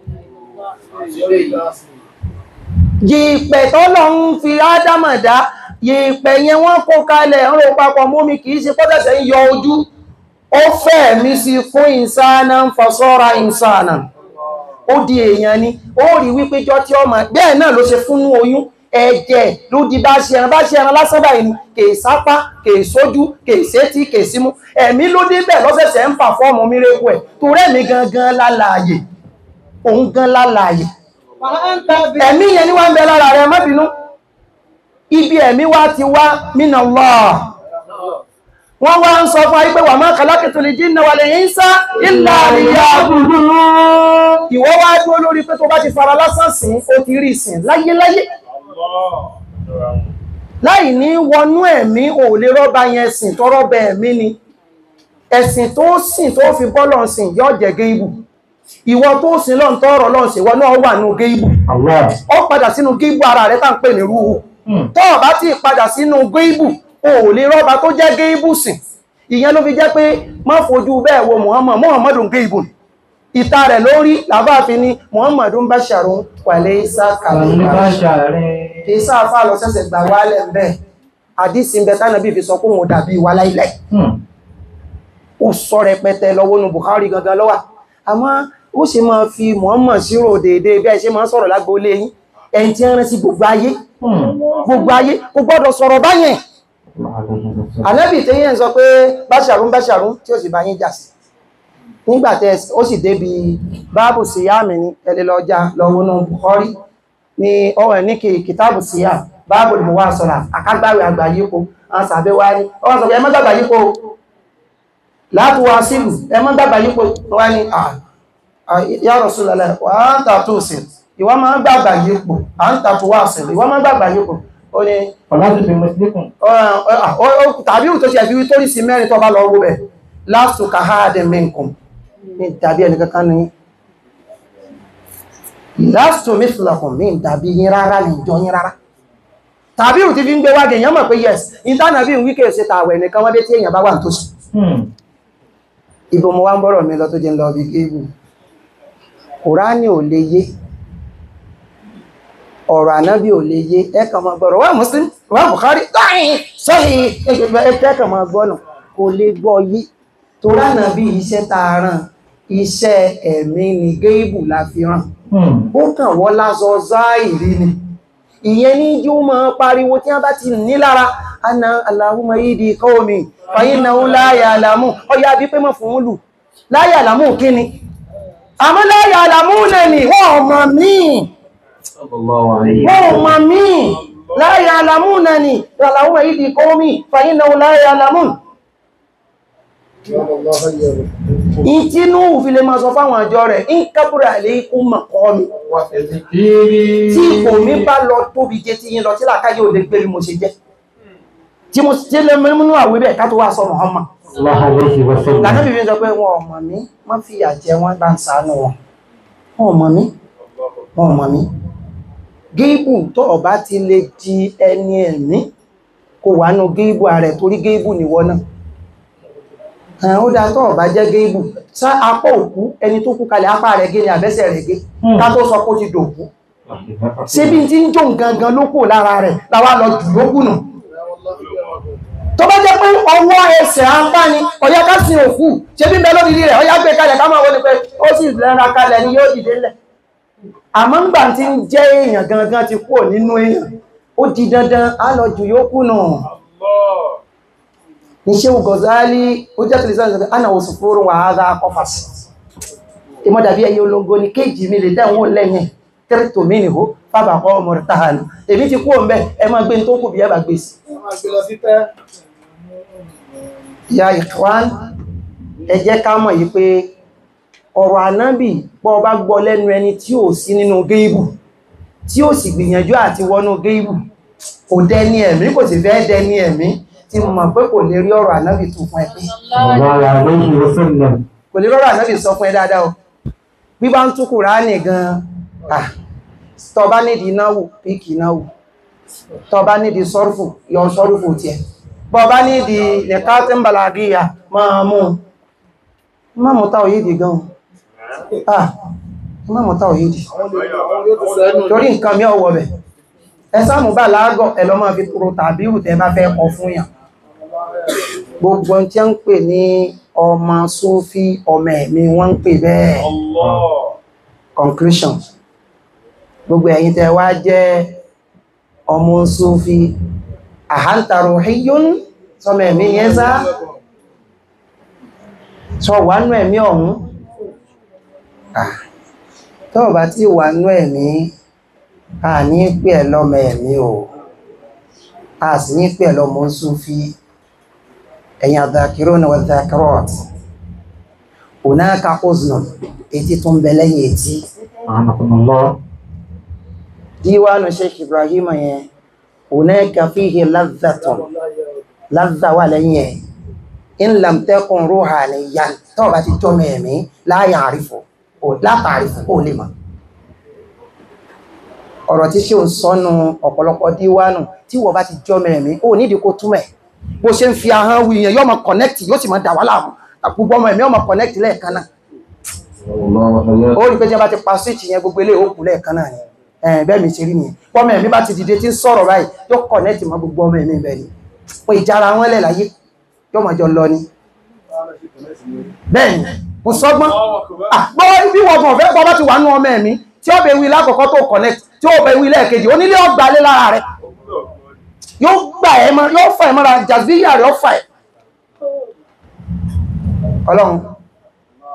[SPEAKER 4] yìpẹ̀ tọ́lọ ń fi ádámà dá yìpẹ̀ yẹn wọ́n kó kalẹ̀ ń ro papọ̀ mómi kìí ṣe pọ́tẹ̀sẹ̀ ń yọ ojú ó fẹ́ mi sí fún ìsáná ń fọ́sọ́ra ìsáná ó di èèyàn ni ó rí wípé jọ tí ọmọ bẹ́ẹ̀ náà ló ṣe fún oyún ẹ̀jẹ̀ ló di bá ṣe ẹran bá ṣe ẹran lásán báyìí ni kèé sápá kèé sójú kèé sétí kèé símú ẹ̀mí ló dé bẹ̀ lọ́sẹ̀sẹ̀ ń fà fọ́ọ̀mù mírèkù ẹ̀ tó rẹ̀mí gangan lálàyè òun gan lálàyè ẹ̀mí yẹn ní wá ń bẹ lára rẹ̀ má bínú ibi ẹ̀mí wá ti wá minallah wọ́n wá ń sọ fún ayé pé wa ma khalaqtul jinna wal insa illa liya'budun ìwọ wá dúró lórí pé tó bá ti fara lásán sìn ó ti rí sìn láyéláyé láì ní wọnú ẹ̀mí ò lè rọ́bà yẹn sìn tó rọ́bà ẹ̀mí ni ẹ̀sìn tó sìn tó fi bọ́lọ̀ sìn yọ́ jẹ́ géibù ìwọ tó sìn lọ́n tọ́rọ lọ́n sìn wọ́n náà wà nú géibù ó padà sínú géibù ara rẹ̀ tá ń pè ní rúhù tó bá ti padà sínú géibù ò lè rọ́bà tó jẹ́ géibù sìn ìyẹn ló fi jẹ́ pé má fojú bẹ́ẹ̀ wo Muhammad Muhammadu géibù ìta rẹ̀ lórí làbáàfin ni Muhammadu basharun walaysa kalbashar kì í sáàfà lọ sẹ́sẹ̀ gbà wálẹ̀ bẹ́ẹ̀ àdísì ń bẹ tánàbí fi sọ kún wọn dàbí wà láìlẹ̀ ó sọ rẹpẹtẹ lọ́wọ́ nù Bukhari gangan lọ́wà àmọ́ ó ṣe máa fi Muhammad sírò déédéé bí ẹ ṣe máa sọ̀rọ̀ lágbó lé yín ẹni tí ń rán sí gbogbo ayé gbogbo ayé kò gbọ́dọ̀ sọ̀rọ̀ báyẹn ànábì tí yẹn sọ pé báṣàrún báṣàrún tí ó sì bá yín jà sí nígbàtẹ́ ó sì débi báàbù síyáàmì ní ẹlẹ́lọ́já lọ́wọ́nà Bukhari ní ọwọ́ ní kí kìtàbù síyá báàbù ìmúwà sọ́ra àkágbàwẹ̀ àgbàyípo àwọn sàbẹ̀ wá ní ọwọ́ sọ̀rọ̀ ẹmọ́ gbàgbàyípo láti wá sílù ẹmọ́ gbàgbàyípo wá ní ya Rasulullah wà á ń tàtù sí ìwọ́n máa ń gbàgbàyípo à ń tàtù wá sí ìwọ́n máa ń gbàgbàyípo ó ní
[SPEAKER 2] ọ̀làtò fi mọ̀sílẹ̀kùn
[SPEAKER 4] tàbí ò tó ṣe àfi tó rí sí mẹ́rin tó bá lọ wó bẹ̀ láti ka ha dẹ̀ mẹ́ǹkùn ní tàbí ẹni kankan ní láti mẹ́fìlàkùn mí tàbí yín rárá ní ìjọ yín rárá tàbí ò ti fi ń gbé wáge èèyàn mọ̀ pé yes ìtànà bí wíkẹ̀ ṣe tàwẹ̀ nìkan wọ́n dé tí èèyàn bá wà tó sí ibo mo wá ń bọ́rọ̀ mi lọ tó jẹ́ ń lọ bí gébù kùránì ò lè yé ọ̀rọ̀ ànábì ò lè yé ẹ̀kàn máa gbọ́rọ̀ wà Muslim wà Bukhari dáhìn sọ́hìn ẹ̀kàn máa gbọ́nà kò lè gbọ́ yé tó ránà bí iṣẹ́ tààràn iṣẹ́ ẹ̀mí ni géèbù la fi ràn ó kàn wọ́n lásọ záìrí ni ìyẹn ní jú mọ́ pariwo tí wọ́n bá ti ní lára ana Allahumma yìí qaumi fa innahum la ya'lamun ọya bí pé mọ́ fún lù la ya'lamun kí ni àmọ́ la ya'lamuna ni wọ́n mọ̀ míì wọ́n ma mí láyé alamúnà ni ìrànláwọ́ ìdí kọ́mí fàyínà láyé alamún ìtínú fi lè máa sọ fáwọn àjọ rẹ̀ ń kábúrà lè kú mọ̀kọ́ mi tí ipò mi bá lọ tóbi jẹ́ tí yín lọ tí làkáyé òde gbé bí mo ṣe jẹ́ tí mo ṣe lè mẹ́múnú àwẹ́ bẹ̀ ká tó wá sọ Muhammad lànàbí fi ń sọ pé wọn ọmọ mi má fi yà jẹ wọn bá ń ṣàánú wọn wọn ọmọ mi wọn ọmọ mi géèbù tó ọba ti lè di ẹni ẹ̀mí kò wà nù géèbù ààrẹ torí géèbù nìwọ náà ẹ̀hàn ó dá tó ọba jẹ́ géèbù sá apá òkú ẹni tó kú kalẹ̀ apá rẹ̀ gé ni àbẹ́sẹ̀ rẹ̀ gé ká tó sọ kó ti dòkú ṣé bí tí ń jó gangan ló kù lára rẹ̀ láwá lọ jù ló kùnà tó bá jẹ́ pé ọwọ́ ẹsẹ̀ apá ni ọ̀yá ká sin òkú ṣé bí bẹ lórí rẹ̀ ọ̀yá gbé kalẹ̀ ká máa wọlé pé ó sì lẹ́ra kalẹ̀ ni yóò dìde lẹ̀ àmọ́ ńgbà tí ń jẹ́ èèyàn gangan ti kúrò nínú èèyàn ó di dandan á lọ jù yóò kùnà ní ṣe Gọ̀zálì ó jẹ́ tìlẹ̀ sọ́nà ana òsù fúrún wà á dá kọfàsì ìmọ́dàbí ẹyẹ olóngo ní kéjì mi lè dẹ́wọ́n lẹ́yìn tẹ́rìtò mí nìhó fábà kọ́ ọmọ rẹ̀ tàhánù èmi ti kú òǹbẹ́ ẹ máa gbé tó kù bí ẹ bá gbé sí ya ìkwán ẹ jẹ́ ká mọ̀ yí pé ọ̀rọ̀ ànábì pọ́ bá gbọ́ lẹ́nu ẹni tí ò sí nínú géìbù tí ó sì gbìyànjú àti wọnú géìbù kò dẹni ẹ̀mí kò sì fẹ́ dẹni ẹ̀mí tí mo mọ̀ pé kò lè rí ọ̀rọ̀ ànábì tó fún ẹ pé kò lè rí ọ̀rọ̀ ànábì sọ fún ẹ dáadáa o bí bá ń tú Kùránì gan ah tó bá nídìí náwó píkì náwó tó bá nídìí sọ́rùfù yọ sọ́rùfù tiẹ̀ bọ́ bá nídìí nìkan tí ń bàlágíyà máa mú má mú táwọ̀ yìí dì gan ah má mú táwọ̀ yìí dì torí nǹkan mi ọwọ́ bẹ̀ ẹ sáàmù bá láàgọ̀ ẹ lọ máa fi tòrò tàbí ìrùtẹ́ bá fẹ́ kọ fún yàn gbogbo tí a ń pè ní ọmọ sófí ọmọ ẹ̀mí wọ́n ń pè bẹ́ẹ̀ conclusion gbogbo ẹ̀yin tẹ́ wá jẹ́ ọmọ sófí àhántàrò híyún sọmọ ẹ̀mí yẹn sá sọ wà nú ẹ̀mí ọ̀hún tó bá tí wà nú ẹ̀mí a ní pè ẹ lọ́mọ ẹ̀mí o a sì ní pè ẹ lọ́mọ sófí ẹ̀yin àdàkírọ́nà wà dàkírọ́t ònáka oznà etí tó ń bẹ lẹ́yìn etí díwánu Sheikh Ibrahim yẹn ònáka fíhì lázzàtọ̀ lázzà wà lẹ́yìn ẹ̀ in lam takun ruhaniyan tó bá ti jọmọ ẹ̀mí la ya'rifu la ta'rifu ó lè mọ̀ ọ̀rọ̀ tí ṣe ò sọ́nu ọ̀pọ̀lọpọ̀ díwánu tí wọ́n bá ti jọmọ ẹ̀mí ó nídìí kó túmọ̀ bó ṣe ń fi ahọ́n wí yẹn yóò máa connect yóò sì máa dà wá láàmú gbogbo ọmọ ẹ̀mí ọmọ connect lẹ́ẹ̀kan náà ó rí pé tí wọ́n bá ti pa switch yẹn gbogbo ilé òkú lẹ́ẹ̀kan náà ni ẹ̀ẹ́n bẹ́ẹ̀ mi ṣe rí nìyẹn ọmọ ẹ̀mí bá ti dìde tí ń sọ̀rọ̀ báyìí yóò connect mọ́ gbogbo ọmọ ẹ̀mí bẹ́ẹ̀ ni pé ìjára wọn lẹ̀ láyé yóò máa jọ lọ ni bẹ́ẹ̀ ni kò sọ́gbọ́n gbọ́ bí wọ́n gbọ́n fẹ́ bọ́ bá ti wà nú ọmọ ẹ̀mí tí ó bẹ wí lákọ̀ọ́kọ́ tó connect tí ó bẹ wí lẹ́ẹ̀kejì onílé ọgbà lé lára rẹ̀ yóò gbà ẹ mọ́ yóò fà ẹ mọ́ra jàzíyà rẹ̀ ó fà ẹ ọlọ́run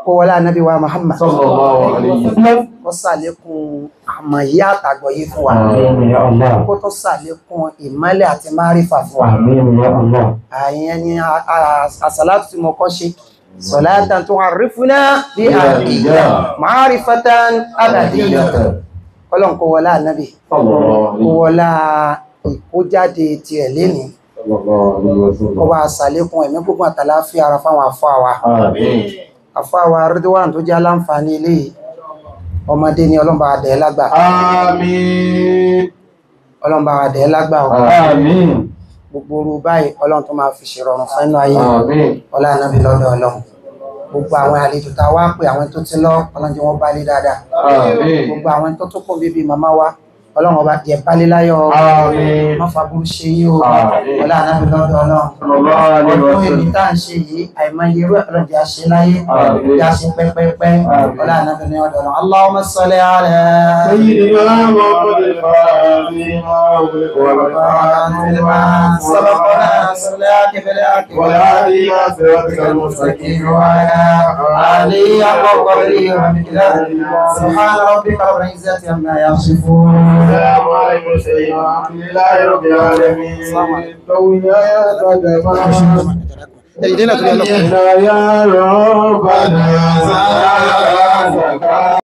[SPEAKER 4] kó wọlé ànábì wa Muhammad
[SPEAKER 1] sallallahu alayhi wa sallam.
[SPEAKER 4] kó sàlékún àmọ̀yé àtàgbọ̀yé fún wa
[SPEAKER 2] Àmín ya Allah.
[SPEAKER 4] kó tó sàlékún ìmọ́lẹ̀ àti márífà fún wa
[SPEAKER 2] Àmín ya Allah.
[SPEAKER 4] àyẹn ni a- a- àsàlátù tí mo kọ́ ṣe sọ̀látàn tó àrífúnná bí àdìyà márífàtàn àbàdìyà ọlọ́run kó wọlé ànábì
[SPEAKER 1] sallallahu
[SPEAKER 4] kó wọlá ìkójáde tiẹ̀ lénìí kó bá sàlékún ẹ̀mí gbogbo àtàláfíà ara fáwọn àfáà wa
[SPEAKER 1] Àmín.
[SPEAKER 4] àfáwà Ridwan tó jẹ́ aláǹfààní ilé yìí. ọmọdé ni ọlọ́mbà àdẹ̀ lágbà
[SPEAKER 1] Àmín.
[SPEAKER 4] ọlọ́mbà àdẹ̀ lágbà ọ̀
[SPEAKER 1] Àmín.
[SPEAKER 4] gbogbo orú báyìí ọlọ́run tó máa fi ṣèrọrùn fẹ́nu ayé
[SPEAKER 1] Àmín.
[SPEAKER 4] ọlá ànábì lọ́dọ̀ ọlọ́run gbogbo àwọn àlejò tá a wá pé àwọn tó ti lọ ọlọ́run jẹ́ wọ́n bálé dáadáa
[SPEAKER 1] Àmín.
[SPEAKER 4] gbogbo àwọn tó tó kún bíbí màmá wa ọlọ́run ọba jẹ́ bálé láyọ̀
[SPEAKER 1] Àmín.
[SPEAKER 4] má fa burú ṣe yí o
[SPEAKER 1] Àmín.
[SPEAKER 4] ọlá ànábì lọ́dọ̀ ọlọ́run
[SPEAKER 1] Sallallahu alayhi wa
[SPEAKER 4] ọdún
[SPEAKER 1] sallam.
[SPEAKER 4] èmi tá à ń ṣe yìí àìmọye irú ẹ̀ ọlọ́run jẹ́ àṣẹ láyé
[SPEAKER 1] Àmín.
[SPEAKER 4] jẹ́ àṣẹ pẹ́pẹ́pẹ́
[SPEAKER 1] Àmín.
[SPEAKER 4] ọlá ànábì ní ọ̀dọ̀ ọlọ́run Allahumma salli ala
[SPEAKER 1] سيدنا محمد الفاتحة والخاتم لما
[SPEAKER 4] سبقنا صلاك بالحق
[SPEAKER 1] والهادي إلى صراطك المستقيم وعلى
[SPEAKER 4] علي وقدره ومقداره سبحان ربك رب العزة عما يصفون
[SPEAKER 1] السلام عليكم سيدنا الحمد لله رب العالمين طوينا يا قدما
[SPEAKER 4] Ìdílé tó yẹ lọ́kùnrin.
[SPEAKER 1] يا ربنا